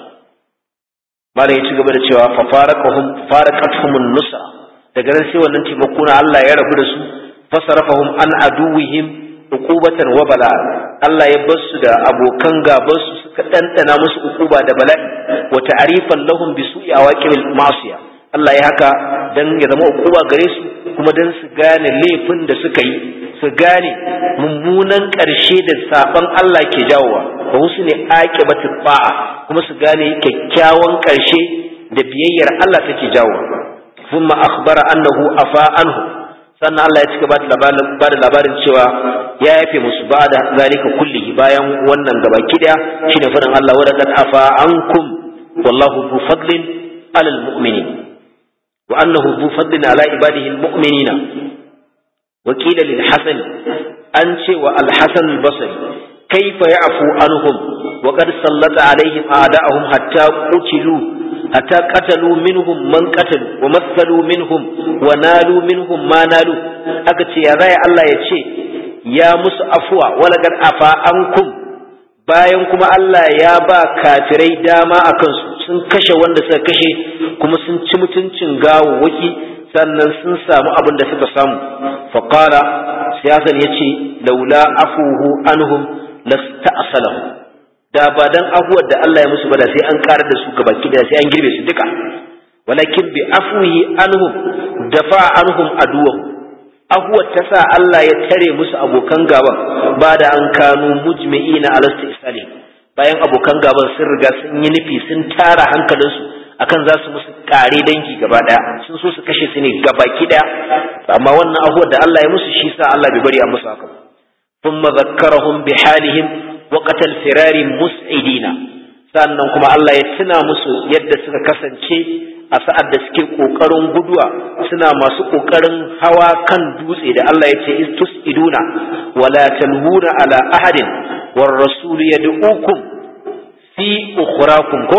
malam ya ci gaba da cewa fa faraqahum faraqatuhum nusra daga nan sai wannan taimako na Allah ya rabu da su fasarafahum an aduwihim uqubatan wa bala Allah ya bar su da abokan gaban su suka dandana musu uquba da bala'i wa ta'rifan lahum bi su'i awaqibil ma'siya Allah ya haka dan ya zama uquba gare su kuma dan su gane laifin da suka yi su gane mummunan ƙarshe da saban Allah ke jawowa wa husni aqibati ba'a kuma su gane kyakkyawan ƙarshe da biyayyar Allah take jawowa thumma akhbara annahu afa anhu sannan Allah ya cika ba da labarin cewa ya yafe musu ba da zalika kullihi bayan wannan gabaki daya shine faɗin Allah wa laqad afa ankum wallahu bu fadlin alal mu'minin wa annahu bu fadlin ala ibadihi al mu'minina wa qila lil hasan an ce wa al hasan al basri kayfa ya'fu anhum wa qad sallata alaihim a'da'ahum hatta qutilu hatta qatalu minhum man qatalu wa mathalu minhum wa nalu minhum ma nalu aka ce ya zai Allah ya ce ya musu afuwa wala gad afa ankum bayan kuma Allah ya ba kafirai dama a kansu sun kashe wanda suka kashe kuma sun ci mutuncin gawawwaki sannan sun samu abin da suka samu faqala siyasan yace laula afuhu anhum lasta'salahu da ba dan afuwar da Allah ya musu ba da sai an karar da su gabaki da sai an girbe su duka walakin bi afwihi anhum dafa anhum aduwahum afuwar ta sa Allah ya tare musu abokan gaban ba da an kanu mujmi'ina alastu isali bayan abokan gaban sun riga sun yi nufi sun tara hankalinsu akan za su musu kare dangi gaba daya sun so su kashe su ne gabaki daya amma wannan afuwar da Allah ya musu shi sa Allah bai bari a musu haka thumma zakkarahum bi halihim وقت الفرار مسعدين sannan kuma Allah ya tuna musu yadda suka kasance a sa'ad da suke ƙoƙarin guduwa suna masu ƙoƙarin hawa kan dutse da Allah ya ce istus iduna wala talhuna ala ahadin war rasul yad'ukum fi ukhrakum ko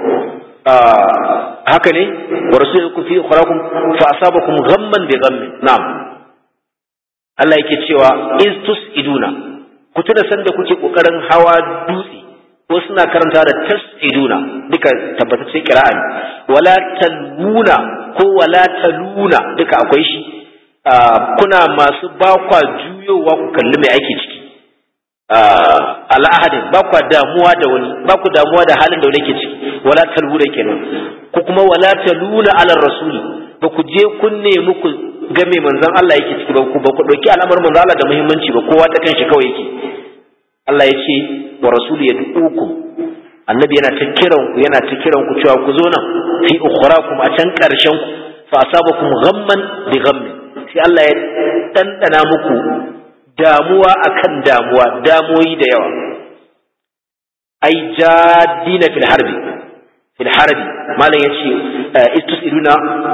haka ne war rasul yad'ukum fi ukhrakum fa asabakum ghamman bi ghammin na'am Allah yake cewa istus iduna ku tuna sanda kuke kokarin hawa dutse ko suna karanta da tasiduna duka tabbatacce kira'a ne wala taluna ko wala taluna duka akwai shi kuna masu bakwa juyowa ku kalli mai ake ciki al'ahadin ba kwa damuwa da wani ba ku damuwa da halin da wani ke ciki wala taluna kenan ko kuma wala taluna ala rasuli ba ku je kun nemi ku ga mai manzon Allah yake ciki ba ku ba ku dauki al'amarin manzon Allah da muhimmanci ba kowa ta kanshi kawai yake Allah ya ce wa rasulu ya duku annabi yana ta kiran ku yana ta kiran ku cewa ku zo nan fi ukhrakum a can karshen ku fa asabakum ghamman bi ghammin sai Allah ya dandana muku damuwa akan damuwa damoyi da yawa ai jadina fil harbi fil harbi malam yace istusiduna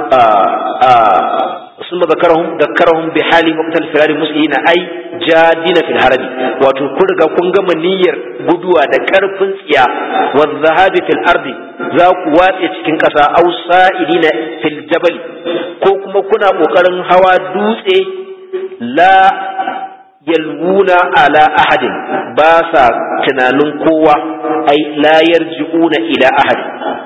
ثم ذكرهم ذكرهم بحال وقت الفرار مسئين اي جادين في الحرب wato kun riga kun gama niyyar guduwa da karfin tsiya wa zahabi fil ardi za ku watse cikin kasa aw sa'idina fil jabal ko kuma kuna kokarin hawa dutse la yalwuna ala ahadin ba sa tunanin kowa ai la yarji'una ila ahad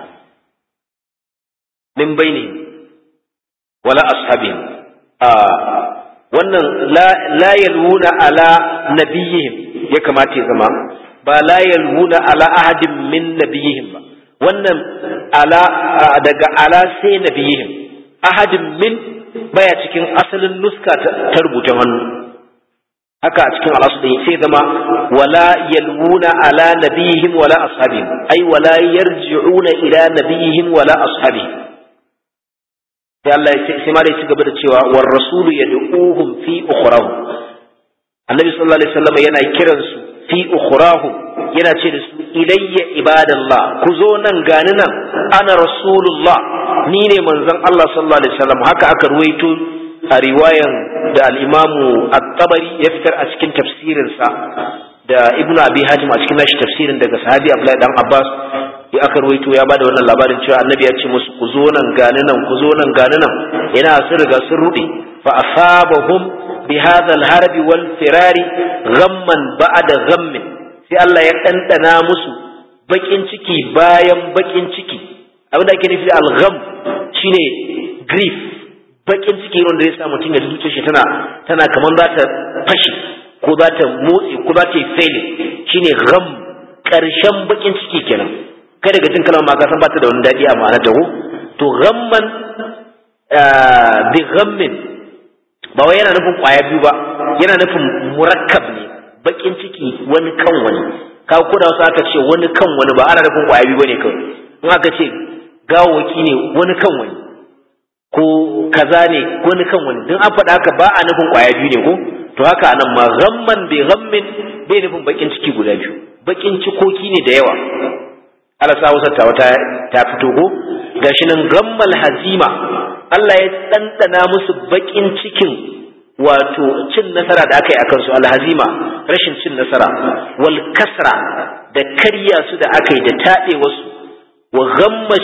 min bainihim wala ashabihim a wannan la yalwuna ala nabiyihim ya kamata ya zama ba la yalwuna ala ahadin min nabiyihim ba wannan ala daga ala sai nabiyihim ahadin min baya cikin asalin nuska ta rubutun hannu haka a cikin alasu da sai zama wala yalwuna ala nabiyihim wala ashabihim ai wala yarji'una ila nabiyihim wala ashabihim sai Allah ya sai ma da ci gaba da cewa war rasulu yad'uhum fi ukhrahum annabi sallallahu alaihi wasallam yana kiran su fi ukhrahum yana ce da su ilayya ibadallah ku zo nan gani nan ana rasulullah ni ne manzon Allah sallallahu alaihi wasallam haka aka ruwaito a riwayan da al-imamu at-tabari ya fitar a cikin tafsirinsa da ibnu abi hatim a cikin nashi tafsirin daga sahabi abdullahi dan abbas ya aka ruwaito ya bada wannan labarin cewa annabi ya ce musu ku zo nan gani nan ku zo nan gani nan yana sun riga sun rude fa asabahum bi hadha al-harb wal firari ghamman ba'da ghammin sai Allah ya dandana musu bakin ciki bayan bakin ciki abinda ake nufi da al-gham shine grief bakin ciki wanda zai sa mutum ya zuciya shi tana tana kaman za ta fashi ko za ta motsi ko za ta yi failing shine gham karshen bakin ciki kenan kai daga jin kalmar ma ka san ba ta da wani daɗi a ma'anar ta ko to ghamman bi ghammin ba wai yana nufin kwaya biyu ba yana nufin murakkab ne bakin ciki wani kan wani ka ko da wasu aka ce wani kan wani ba ana nufin kwaya biyu bane kawai in aka ce gawaki ne wani kan wani ko kaza ne wani kan wani don an faɗa haka ba a nufin kwaya biyu ne ko to haka anan ma ghamman bi ghammin bai nufin bakin ciki guda biyu bakin cikoki ne da yawa Allah sa Hausa ta wata ta fito ko gashi nan gammal hazima Allah ya ɗanɗana musu bakin cikin wato cin nasara da aka yi akan su alhazima rashin cin nasara wal kasra da karya su da aka yi da taɗe wasu wa ghamma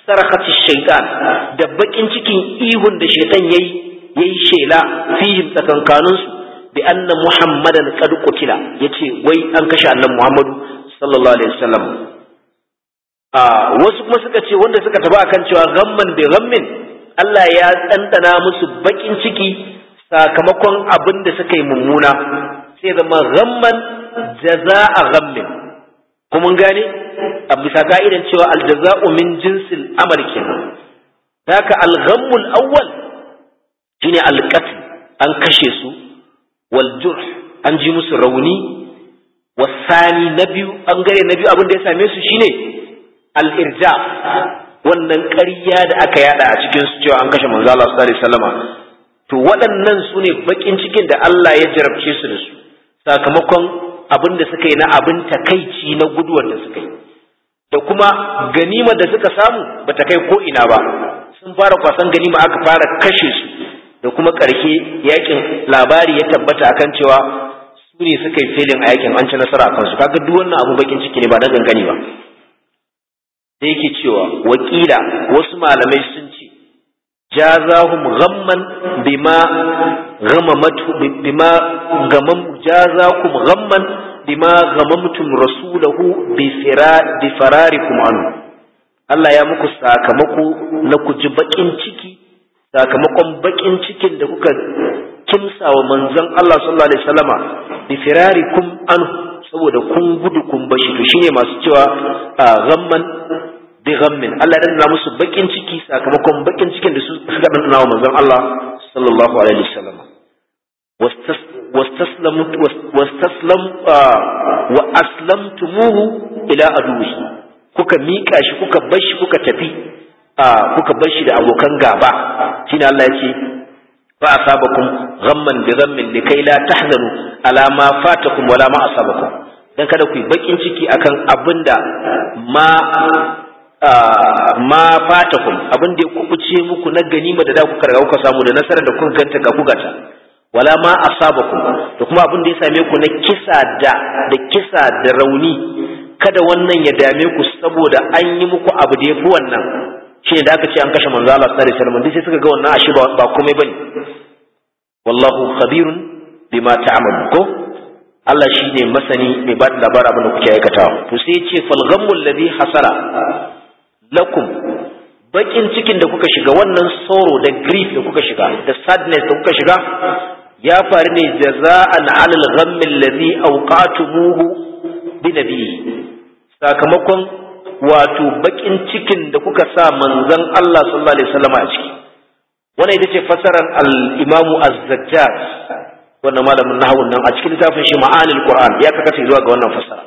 sarakati shaitan da bakin cikin ihun da shaitan yayi yayi shela fihim tsakankanin su bi anna muhammadan qad qutila yace wai an kashe annabi muhammadu sallallahu alaihi wasallam a wasu kuma suka ce wanda suka taba akan cewa ghamman bi ghammin Allah ya tsandana musu bakin ciki sakamakon abin da suka yi mummuna sai zama ghamman jaza'a ghammin kuma gane a bisa ka'idan cewa aljaza'u min jinsil amal kenan haka al-ghammul awwal shine al-qatl an kashe su wal jurh an ji musu rauni wasani na biyu an gare na biyu abin da ya same su shine al-irja wannan ƙarya da aka yada a cikin su cewa an kashe manzo Allah sallallahu alaihi wasallama to waɗannan su ne bakin cikin da Allah ya jarabce su da su sakamakon abin da suka yi na abin takaici na guduwar da suka yi da kuma ganimar da suka samu ba ta kai ko ina ba sun fara kwasan ganima aka fara kashe su da kuma ƙarshe yakin labari ya tabbata akan cewa su ne suka yi filin a yakin an ci nasara a kansu kaga duk wannan abu bakin ciki ne ba na gangani ba sai yake cewa wakila wasu malamai sun ce jazahum ghamman bima ghamamatu bima gamam jazakum ghamman bima ghamamtum rasulahu bi fira bi fararikum anhu Allah ya muku sakamako na ku ji bakin ciki sakamakon bakin cikin da kuka kimsa wa manzon Allah sallallahu alaihi wasallama bi firarikum anhu saboda kun gudu kun bashi to shine masu cewa ghamman bi ghammin Allah ya danna musu bakin ciki sakamakon bakin cikin da su suka danna wa manzon Allah sallallahu alaihi wasallam واستسلمت واستسلم واسلمتموه الى عدوه kuka mika shi kuka bar shi kuka tafi kuka bar shi da abokan gaba shine Allah ya ce fa asabakum ghamman bi ghammin likai la tahzanu ala ma fatakum wala ma asabakum dan kada ku yi bakin ciki akan abinda ma ma fatakum abin da ya kubuce muku na ganima da da kuka riga kuka samu da nasarar da kuka ganta ga kugata wala ma asabakum da kuma abin da ya same ku na kisa da da kisa da rauni kada wannan ya dame ku saboda an yi muku abu da yafi wannan shi da aka ce an kashe manzo Allah sallallahu alaihi wasallam sai suka ga wannan ashe ba komai bane wallahu khabirun bima ta'malu ko Allah shi ne masani mai ba da labarin abin da kuke aikatawa to sai ya ce fal ghammul ladhi hasala lakum bakin cikin da kuka shiga wannan sorrow da grief da kuka shiga da sadness da kuka shiga ya faru ne jaza'an alal ghammi alladhi awqatumuhu bi nabiyyi sakamakon wato bakin cikin da kuka sa manzon Allah sallallahu alaihi wasallam a ciki wannan ita ce fasarar al-Imam Az-Zajjaj wannan malamin nahawun nan a cikin littafin shi ma'anil Qur'an ya kaka zuwa ga wannan fasara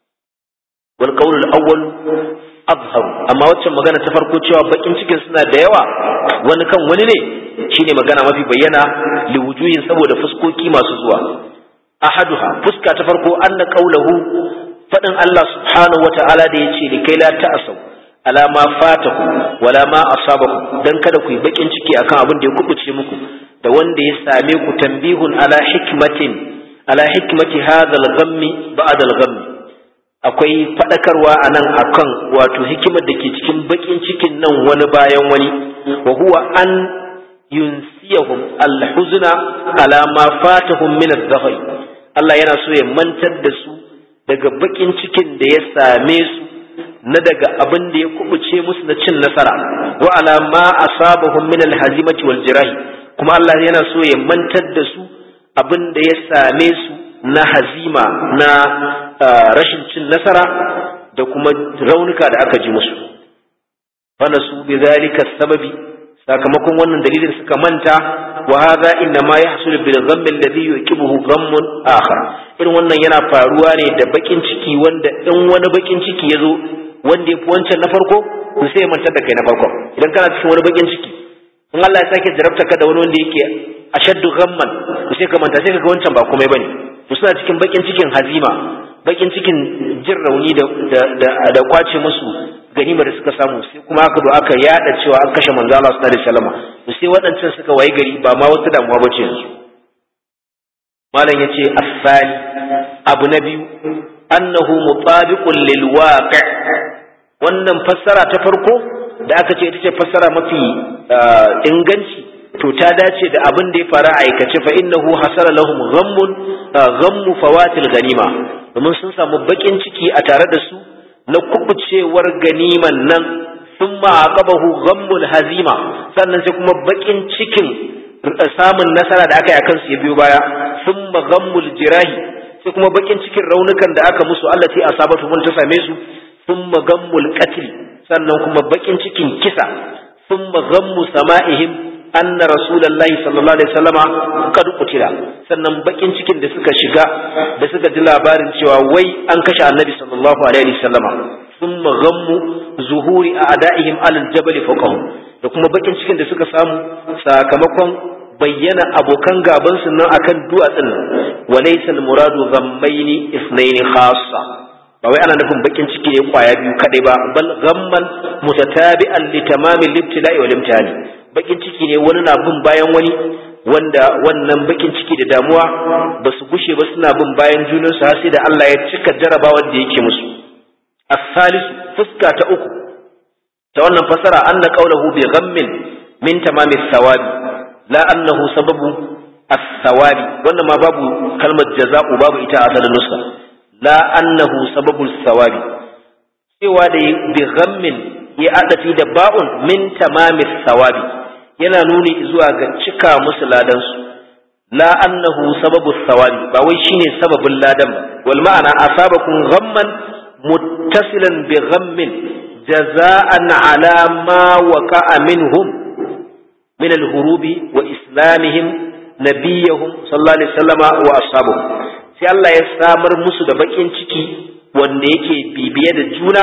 wal qawl al-awwal azhar amma waccan magana ta farko cewa bakin cikin suna da yawa wani kan wani ne shine magana mafi bayyana li wujuhin saboda fuskoki masu zuwa ahaduha fuska ta farko anna qawluhu fadin Allah subhanahu wata'ala da yace li kai la ta'asau ala ma fatakum wala ma asabakum dan kada ku yi bakin ciki akan abin da ya kubuce muku da wanda ya same ku tambihun ala hikmatin ala hikmati hadha al-ghammi ba'da al-ghammi akwai faɗakarwa a nan akan wato hikimar da ke cikin baƙin cikin nan wani bayan wani wa huwa an yunsiyahum alhuzna ala ma fatahum min az Allah yana so ya mantar da su daga baƙin cikin da ya same su na daga abin da ya kubuce musu na cin nasara wa ala ma asabahum min alhazimati wal jirahi kuma Allah yana so ya mantar da su abin da ya same su na hazima na rashin cin nasara da kuma raunuka da aka ji musu fana su bi zalika sababi sakamakon wannan dalilin suka manta wa hadha inna ma yahsul bil ghamm alladhi yuqibuhu ghammun akhar irin wannan yana faruwa ne da bakin ciki wanda in wani bakin ciki yazo wanda yafi wancan na farko to sai ya mantar da kai na farko idan kana cikin wani bakin ciki in Allah ya sake jarabta ka da wani wanda yake ashaddu ghamman to sai ka manta sai ka ga wancan ba komai bane to suna cikin bakin cikin hazima bakin cikin jin rauni da da da kwace musu ganima da suka samu sai kuma aka zo aka yada cewa an kashe manzo Allah sallallahu alaihi wasallam to sai waɗancan suka wayi gari ba ma wata damuwa bace yanzu malam yace asali abu na biyu annahu mutabiqun lil waqi' wannan fassara ta farko da aka ce ita ce fassara mafi inganci to ta dace da abin da ya fara aikace fa innahu hasala lahum ghammun ghammu fawatil ganima domin sun samu bakin ciki a tare da su na kubucewar ganiman nan sun ma'aqabahu ghammul hazima sannan sai kuma bakin cikin samun nasara da aka yi akan su ya biyo baya sun ghammul jirahi sai kuma bakin cikin raunukan da aka musu Allah sai asabatu mun ta same su sun ghammul qatl sannan kuma bakin cikin kisa sun ghammu sama'ihim anna rasulullahi sallallahu alaihi wasallama kad qutila sannan bakin cikin da suka shiga da suka ji labarin cewa wai an kashe annabi sallallahu alaihi wasallama thumma ghammu zuhuri a'da'ihim alal jabal fawqahum da kuma bakin cikin da suka samu sakamakon bayyana abokan gaban su nan akan duwatsun nan walaysa muradu ghammaini ithnaini khassa ba wai ana nufin bakin ciki ne kwaya biyu kadai ba bal ghamman mutatabi'an li tamamil ibtila'i wal imtihani bakin ciki ne wani na bin bayan wani wanda wannan bakin ciki da damuwa ba su gushe ba suna bin bayan junansu har sai da Allah ya cika jarabawar da yake musu as-salis fuska ta uku ta wannan fasara anna qawluhu bi ghammin min tamami thawabi la annahu sababu as-thawabi wannan ma babu kalmar jaza'u babu ita a asalin nuska la annahu sababu thawabi cewa da bi ghammin ya adafi da ba'un min tamami thawabi yana nuni zuwa ga cika musu ladansu la annahu sababu thawabi ba wai shine sababin ladan ba wal ma'ana asabakum ghamman muttasilan bi ghammin jaza'an ala ma waqa'a minhum min al-hurubi wa islamihim nabiyahum sallallahu alaihi wasallama wa ashabuhum sai Allah ya samar musu da bakin ciki wanda yake bibiye da juna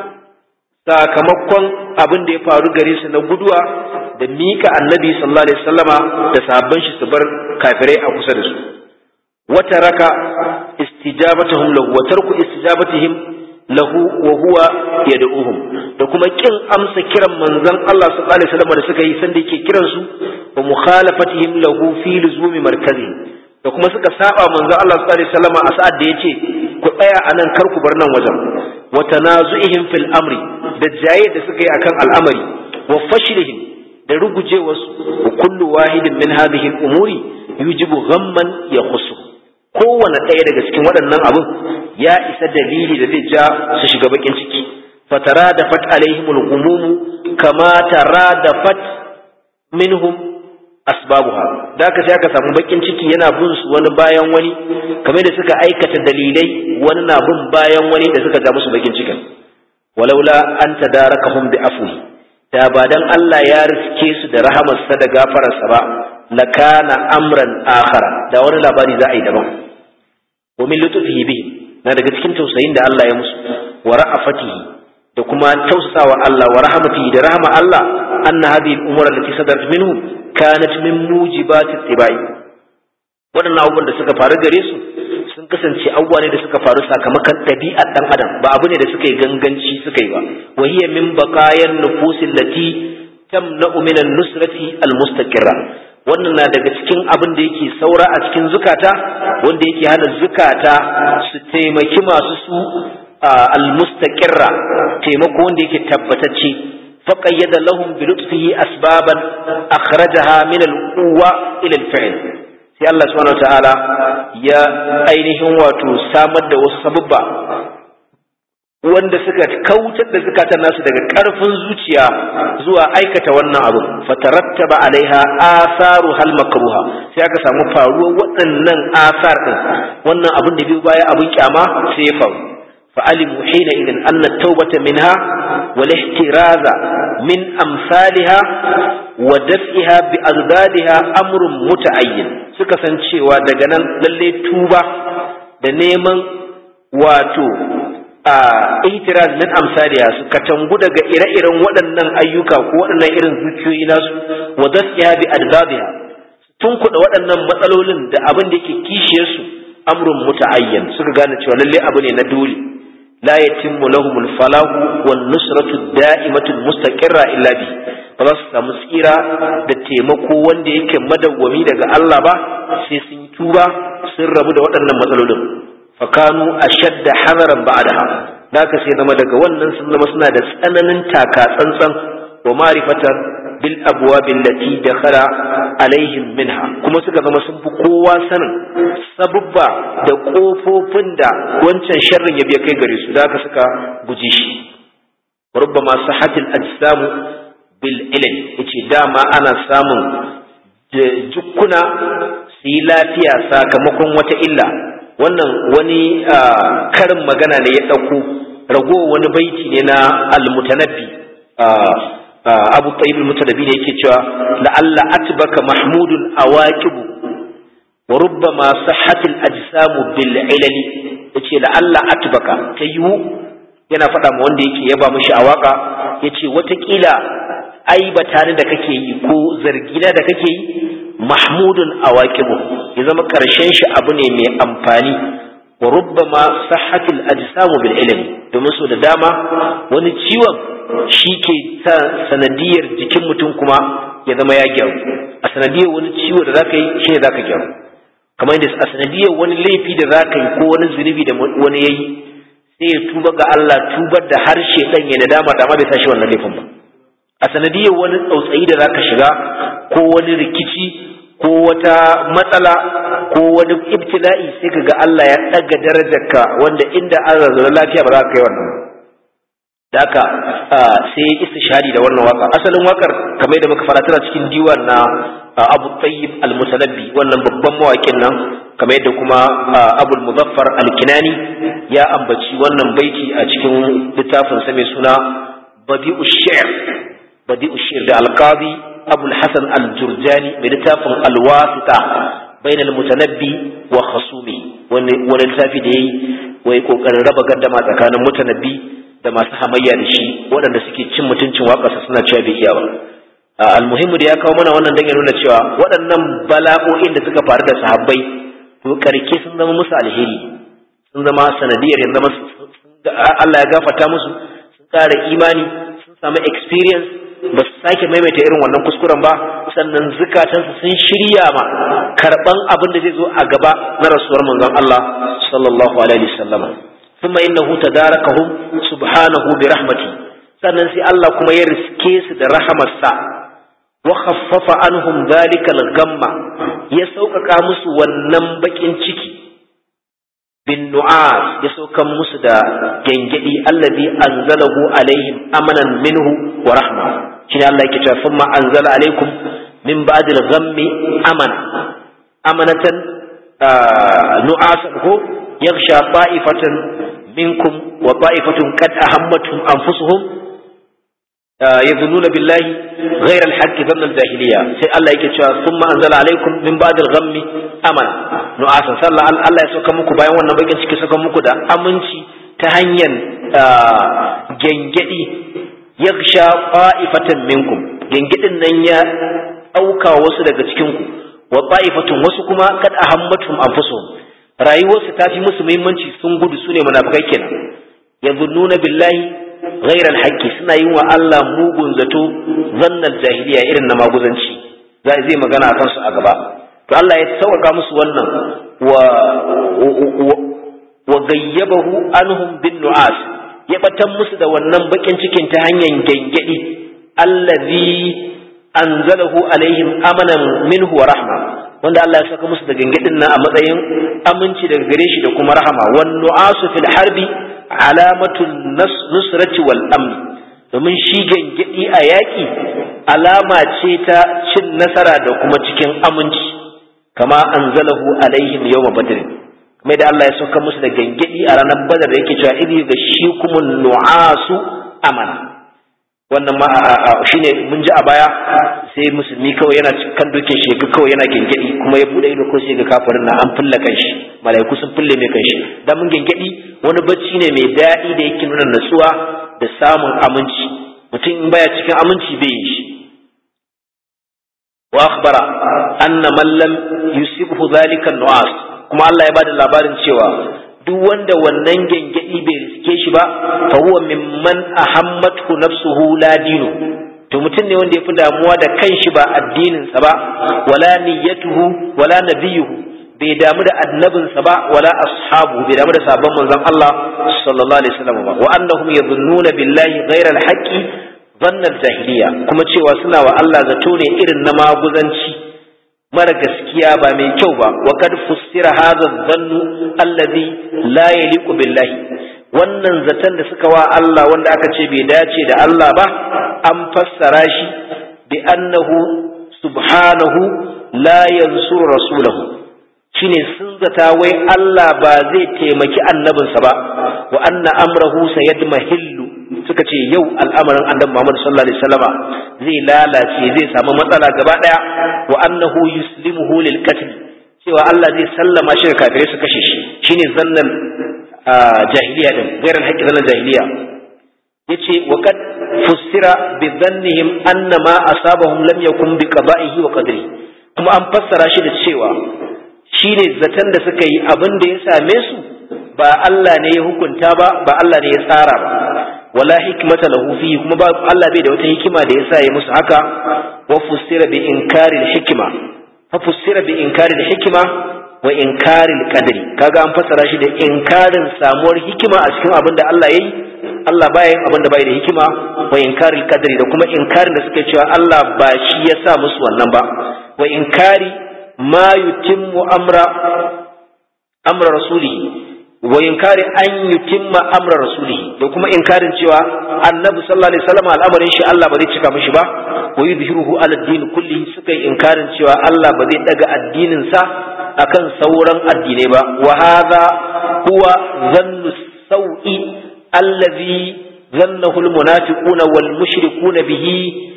sakamakon abin da ya faru gare su na guduwa da mika annabi sallallahu alaihi wasallama da sahabban shi su bar kafirai a kusa da su wata raka istijabatuhum lahu wa tarku istijabatihim lahu wa huwa yad'uhum da kuma kin amsa kiran manzon Allah sallallahu alaihi wasallam da suka yi sanda yake kiran su wa mukhalafatihim lahu fi luzumi markazi da kuma suka saba manzon Allah sallallahu alaihi wasallam a sa'ad da yace ku tsaya anan kar ku bar nan wajen wa tanazu'ihim fil amri da jaye da suka yi akan al'amari wa fashlihim da rugujewarsu wa kullu wahidin min hadhihi al-umuri yujibu ghamman yakhussu kowane ɗaya daga cikin waɗannan abin ya isa dalili da zai ja su shiga bakin ciki fatara da fat alaihimul gumumu kama tara da fat minhum asbabuha da aka sai aka samu bakin ciki yana bin su wani bayan wani kamar da suka aikata dalilai wani na bin bayan wani da suka ja musu bakin cikin walaula an tadarakahum bi afwi da ba dan Allah ya riske su da rahamarsa da gafararsa ba lakana amran akhara da wani labari za a yi daban wa min lutfihi bihim na daga cikin tausayin da Allah ya musu wa ra'afatihi da kuma tausasawa Allah wa rahmatihi da rahama Allah anna hadhihi al-umur allati sadarat minhum kanat min mujibati tibai waɗannan abubuwan da suka faru gare su sun kasance abubuwa ne da suka faru sakamakon ɗabi'ar ɗan adam ba abu ne da suka yi ganganci suka yi ba wa hiya min baqayan nufusil lati tamna'u min an-nusrati al-mustaqirra wannan na daga cikin abin da yake saura a cikin zukata wanda yake hana zukata su taimaki masu su almustaqirra taimako wanda yake tabbatacce faqayyada lahum bi lutfihi asbaban akhrajaha min al-quwwa ila al-fi'l sai Allah subhanahu wataala ya ainihin wato samar da wasu sababba wanda suka kautar da zukatan nasu daga ƙarfin zuciya zuwa aikata wannan abu fatarattaba alaiha asaru hal makruha sai aka samu faruwar waɗannan asar din wannan abin da biyu baya abin kyama sai ya faru fa alimu hina idan anna tawbata minha wal ihtiraza min amsalha wa daf'iha bi azdadiha amrun muta'ayyin suka san cewa daga nan lalle tuba da neman wato a ihtiraz min amsaliya su katangu daga ire-iren waɗannan ayyuka ko waɗannan irin zuciyoyi nasu wa dasiya bi adbabiha tun kuɗa waɗannan matsalolin da abin da yake kishiyar su amrun muta'ayyan suka gane cewa lalle abu ne na dole la yatimmu lahumul falahu wan nusratu da'imatu mustaqirra illa bi ba za su samu tsira da taimako wanda yake madawwami daga Allah ba sai sun tuba sun rabu da waɗannan matsalolin fakanu ashadda hadaran ba'daha da ka sai zama daga wannan sun zama suna da tsananin taka tsantsan wa ma'rifatan bil abwab allati dakhala alaihim minha kuma suka zama sun fi kowa sanin sabubba da kofofin da wancan sharrin ya biya kai gare su da haka suka guji shi rubbama sahatil ajsamu bil ilm yace dama ana samun jukkuna su yi lafiya sakamakon wata illa wannan wani karin magana ne ya ɗauko rago wani baiti ne na almutanabbi abu tayyib almutanabbi ne yake cewa la'alla atbaka mahmudun awaqibu wa rubbama sahhatil ajsamu bil ilali yace la'alla atbaka tayu yana faɗa ma wanda yake yaba mishi a waka yace watakila aibata ni da kake yi ko zargina da kake yi mahmudun awaqibu ya zama karshen shi abu ne mai amfani wa rubbama sahhatil ajsamu bil ilmi domin so da dama wani ciwon shi ke sa sanadiyar jikin mutum kuma ya zama ya gyaru a sanadiyar wani ciwo da zaka yi shi ne zaka gyaru kamar yadda a sanadiyar wani laifi da zaka yi ko wani zunubi da wani yayi sai ya tuba ga Allah tubar da harshe dan ya nadama da ma bai tashi wannan laifin ba a sanadiyar wani tsautsayi da zaka shiga ko wani rikici ko wata matsala ko wani ibtila'i sai ka ga Allah ya ɗaga darajarka wanda inda an zazzara lafiya ba za ka kai wannan da haka sai ya istishari da wannan waka asalin wakar kamar yadda muka fara tana cikin diwan na Abu Tayyib al-Mutanabbi wannan babban mawakin nan kamar yadda kuma Abu Muzaffar al-Kinani ya ambaci wannan baiti a cikin littafin sa mai suna Badi'u Shi'r Badi'u Shi'r da Al-Qadi Abu al-Hasan al-Jurjani mai littafin Al-Wasita bain al-Mutanabbi wa khasumi wani wani littafi da yayi wai kokarin raba gandama tsakanin mutanabbi da masu hamayya da shi waɗanda suke cin mutuncin waƙarsa suna cewa bai iya ba almuhimmu da ya kawo mana wannan dan ya nuna cewa waɗannan bala'o'in da suka faru da sahabbai to karke sun zama musu alheri sun zama sanadiyar yanzu zama Allah ya gafarta musu sun ƙara imani sun samu experience ba su sake maimaita irin wannan kuskuren ba sannan zukatansu sun shirya ma karɓan abin da zai zo a gaba na rasuwar manzon Allah sallallahu alaihi wasallama ثم إنه تداركهم سبحانه برحمته sannan sai Allah kuma ya riske su da rahamarsa wa khaffafa anhum zalikal gamma ya sauƙaƙa musu wannan bakin ciki bin nu'as ya saukan musu da gengedi allazi anzalahu alaihim amanan minhu wa rahma shine Allah yake cewa thumma anzala alaikum min ba'dil ghammi amana amanatan nu'asan ko yaghsha ta'ifatan منكم وطائفة قد أهمتهم أنفسهم يظنون بالله غير الحق ظن الجاهلية سي الله يكي ثم أنزل عليكم من بعد الغم أمنا نعاسا صلى الله يسوكا مكو bayan wannan bakin ciki saka muku da aminci ta hanyar gengedi yaksha qa'ifatan minkum gengedin nan ya auka wasu daga cikin ku wa qa'ifatun wasu kuma kad ahammatuhum anfusuhum rayuwarsu ta fi musu muhimmanci sun gudu su ne munafikai kenan yazunnuna billahi ghairal haqqi suna yin wa Allah mugun zato zannal jahiliya irin na maguzanci zai magana akan su a gaba to Allah ya sauka musu wannan wa wa gayyabahu anhum bin nu'as ya batan musu da wannan bakin cikin ta hanyar gengedi allazi anzalahu alaihim amanan minhu wa rahma wanda Allah ya saka musu da gangadin nan a matsayin aminci daga gare shi da kuma rahama wan nu'asu fil harbi alamatul nusrati wal amn domin shi gangadi a yaki alama ce ta cin nasara da kuma cikin aminci kama anzalahu alaihim yawma badr mai da Allah ya saka musu da gangadi a ranar badar da yake cewa idhi ga shi kuma nu'asu amana wannan ma shine mun ji a baya sai musulmi kawai yana kan dokin shi ga kawai yana gengedi kuma ya bude ido ko sai ga kafirin na an fulla kan shi malaiku sun fulle mai kan shi dan mun gengedi wani bacci ne mai daɗi da yake nuna natsuwa da samun aminci mutum in baya cikin aminci bai yi shi wa akhbara anna man lam yusibhu dhalika nu'as kuma Allah ya bada labarin cewa duk wanda wannan gengedi bai riske shi ba fa huwa mimman ahammatu nafsuhu la dinu to mutum ne wanda yafi damuwa da kanshi ba addinin sa ba wala niyyatuhu wala nabiyuhu bai damu da annabinsa ba wala ashabu bai damu da sabon manzon Allah sallallahu alaihi wasallam ba wa annahum yadhunnuna billahi ghayra alhaqi zannar jahiliya kuma cewa suna wa Allah zato ne irin na maguzanci mara gaskiya ba mai kyau ba wa kad fussira hadha dhannu alladhi la yaliqu billahi wannan zaton da suka wa Allah wanda aka ce bai dace da Allah ba an fassara shi bi annahu subhanahu la yansuru rasulahu shine sun zata wai Allah ba zai taimaki annabinsa ba wa anna amrahu sayadmahillu suka ce yau al'amarin annabi Muhammad sallallahu alaihi wasallama zai lalace zai samu matsala gaba daya wa annahu yuslimuhu lil qatl cewa Allah zai sallama shi ga kafirai su kashe shi shine zannan jahiliya din gairan haƙƙi zannan jahiliya yace wa qad fussira bi dhannihim anna ma asabahum lam yakun bi qada'ihi wa qadri kuma an fassara shi da cewa shine zaton da suka yi abin da ya same su ba Allah ne ya hukunta ba ba Allah ne ya tsara ba wala hikmata lahu fihi kuma ba Allah bai da wata hikima da yasa ya musu haka wa fussira bi inkari hikma fa fussira bi inkari hikma wa inkari qadri kaga an fassara shi da inkarin samuwar hikima a cikin abin da Allah yayi Allah baya yin abin da bai da hikima wa inkari qadri da kuma inkarin da suke cewa Allah ba shi ya sa musu wannan ba wa inkari ma yutimmu amra amra rasulihi wa inkari an yutimma amra rasulihi da kuma inkarin cewa annabi sallallahu alaihi wasallam al'amarin shi Allah ba zai cika mishi ba wa yudhiruhu ala din kulli suka yi inkarin cewa Allah ba zai daga addinin sa akan sauran addinai ba wa hadha huwa dhannu sawi allazi dhannahu almunafiquna wal mushrikuna bihi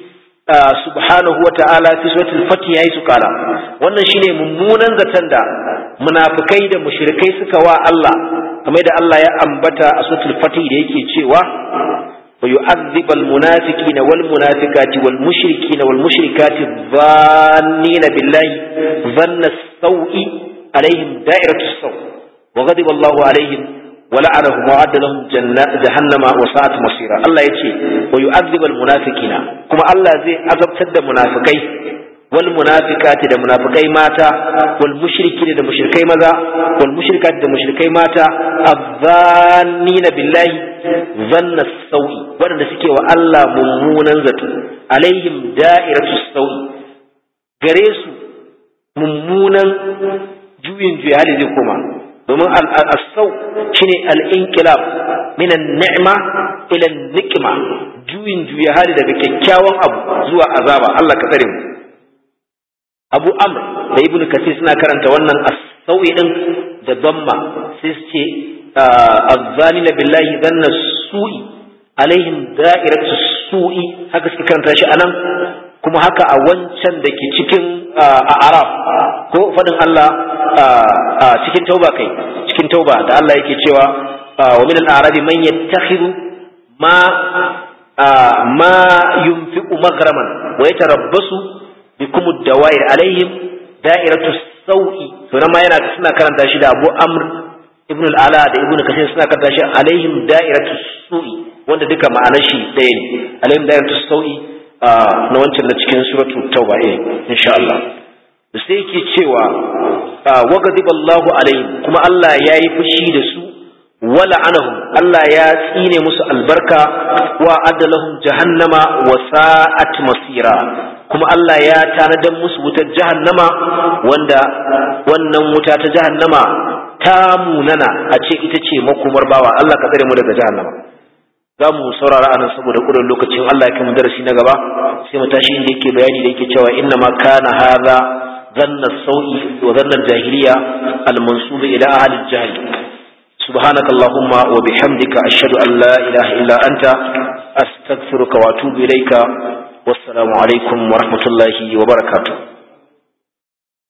subhanahu wa ta'ala fi suratul fatih yayi su kala wannan shine mummunan zaton da munafikai da mushrikai suka wa Allah kamar da Allah ya ambata a suratul fatih da yake cewa wa yu'adhibal munafiqina wal munafiqati wal mushrikina wal mushrikati dhannina billahi dhanna sawi alaihim da'iratu saw wa ghadiba Allahu alaihim ولعنهم وعد لهم جهنم وساءت مصيرا الله يتي ويعذب المنافقين كما الله زي عذبتر da munafikai wal munafiqati da munafikai mata wal mushrikina da mushrikai maza wal mushrikati da mushrikai mata azzannina billahi zanna sawi wanda suke wa Allah mummunan zato alaihim da'iratu sawi gare su mummunan juyin juya hali zai koma domin al'asau shi ne al'inkilab minan ni'ima ilan nikima juyin juya hali daga kyakkyawan abu zuwa azaba Allah ka tsare mu abu amr da ibn kasir suna karanta wannan asau'i din da damma sai su ce azzani na billahi zanna su'i alaihim da'iratu su'i haka suke karanta shi anan kuma haka a wancan da ke cikin a araf ko faɗin Allah a cikin tauba kai cikin tauba da Allah yake cewa wa min al-arabi man yattakhidhu ma ma yunfiqu maghraman wa yatarabbasu bikum ad-dawair alaihim da'iratu sawi to ma yana suna karanta shi da Abu Amr ibn al-Ala da Ibn Kathir suna karanta shi alaihim da'iratu su'i wanda duka ma'anar shi ɗaya ne alaihim da'iratu sawi na wancan na cikin suratu tauba eh insha Allah sai yake cewa wa ghadiballahu alaihim kuma Allah ya yi fushi da su wala anahum Allah ya tsine musu albarka wa adalahum jahannama wa sa'at masira kuma Allah ya tanadan musu wutar jahannama wanda wannan wuta ta jahannama ta munana a ce ita ce makomar bawa Allah ka tsare mu daga jahannama za mu saurara anan saboda ƙudan lokacin Allah ya kai mu darasi na gaba sai mu tashi inda yake bayani da yake cewa inna ma kana hadha dhanna sawi wa dhanna jahiliya al-mansub ila ahli al-jahl سبحانك اللهم وبحمدك أشهد أن لا إله إلا أنت أستغفرك وأتوب إليك والسلام عليكم ورحمة الله وبركاته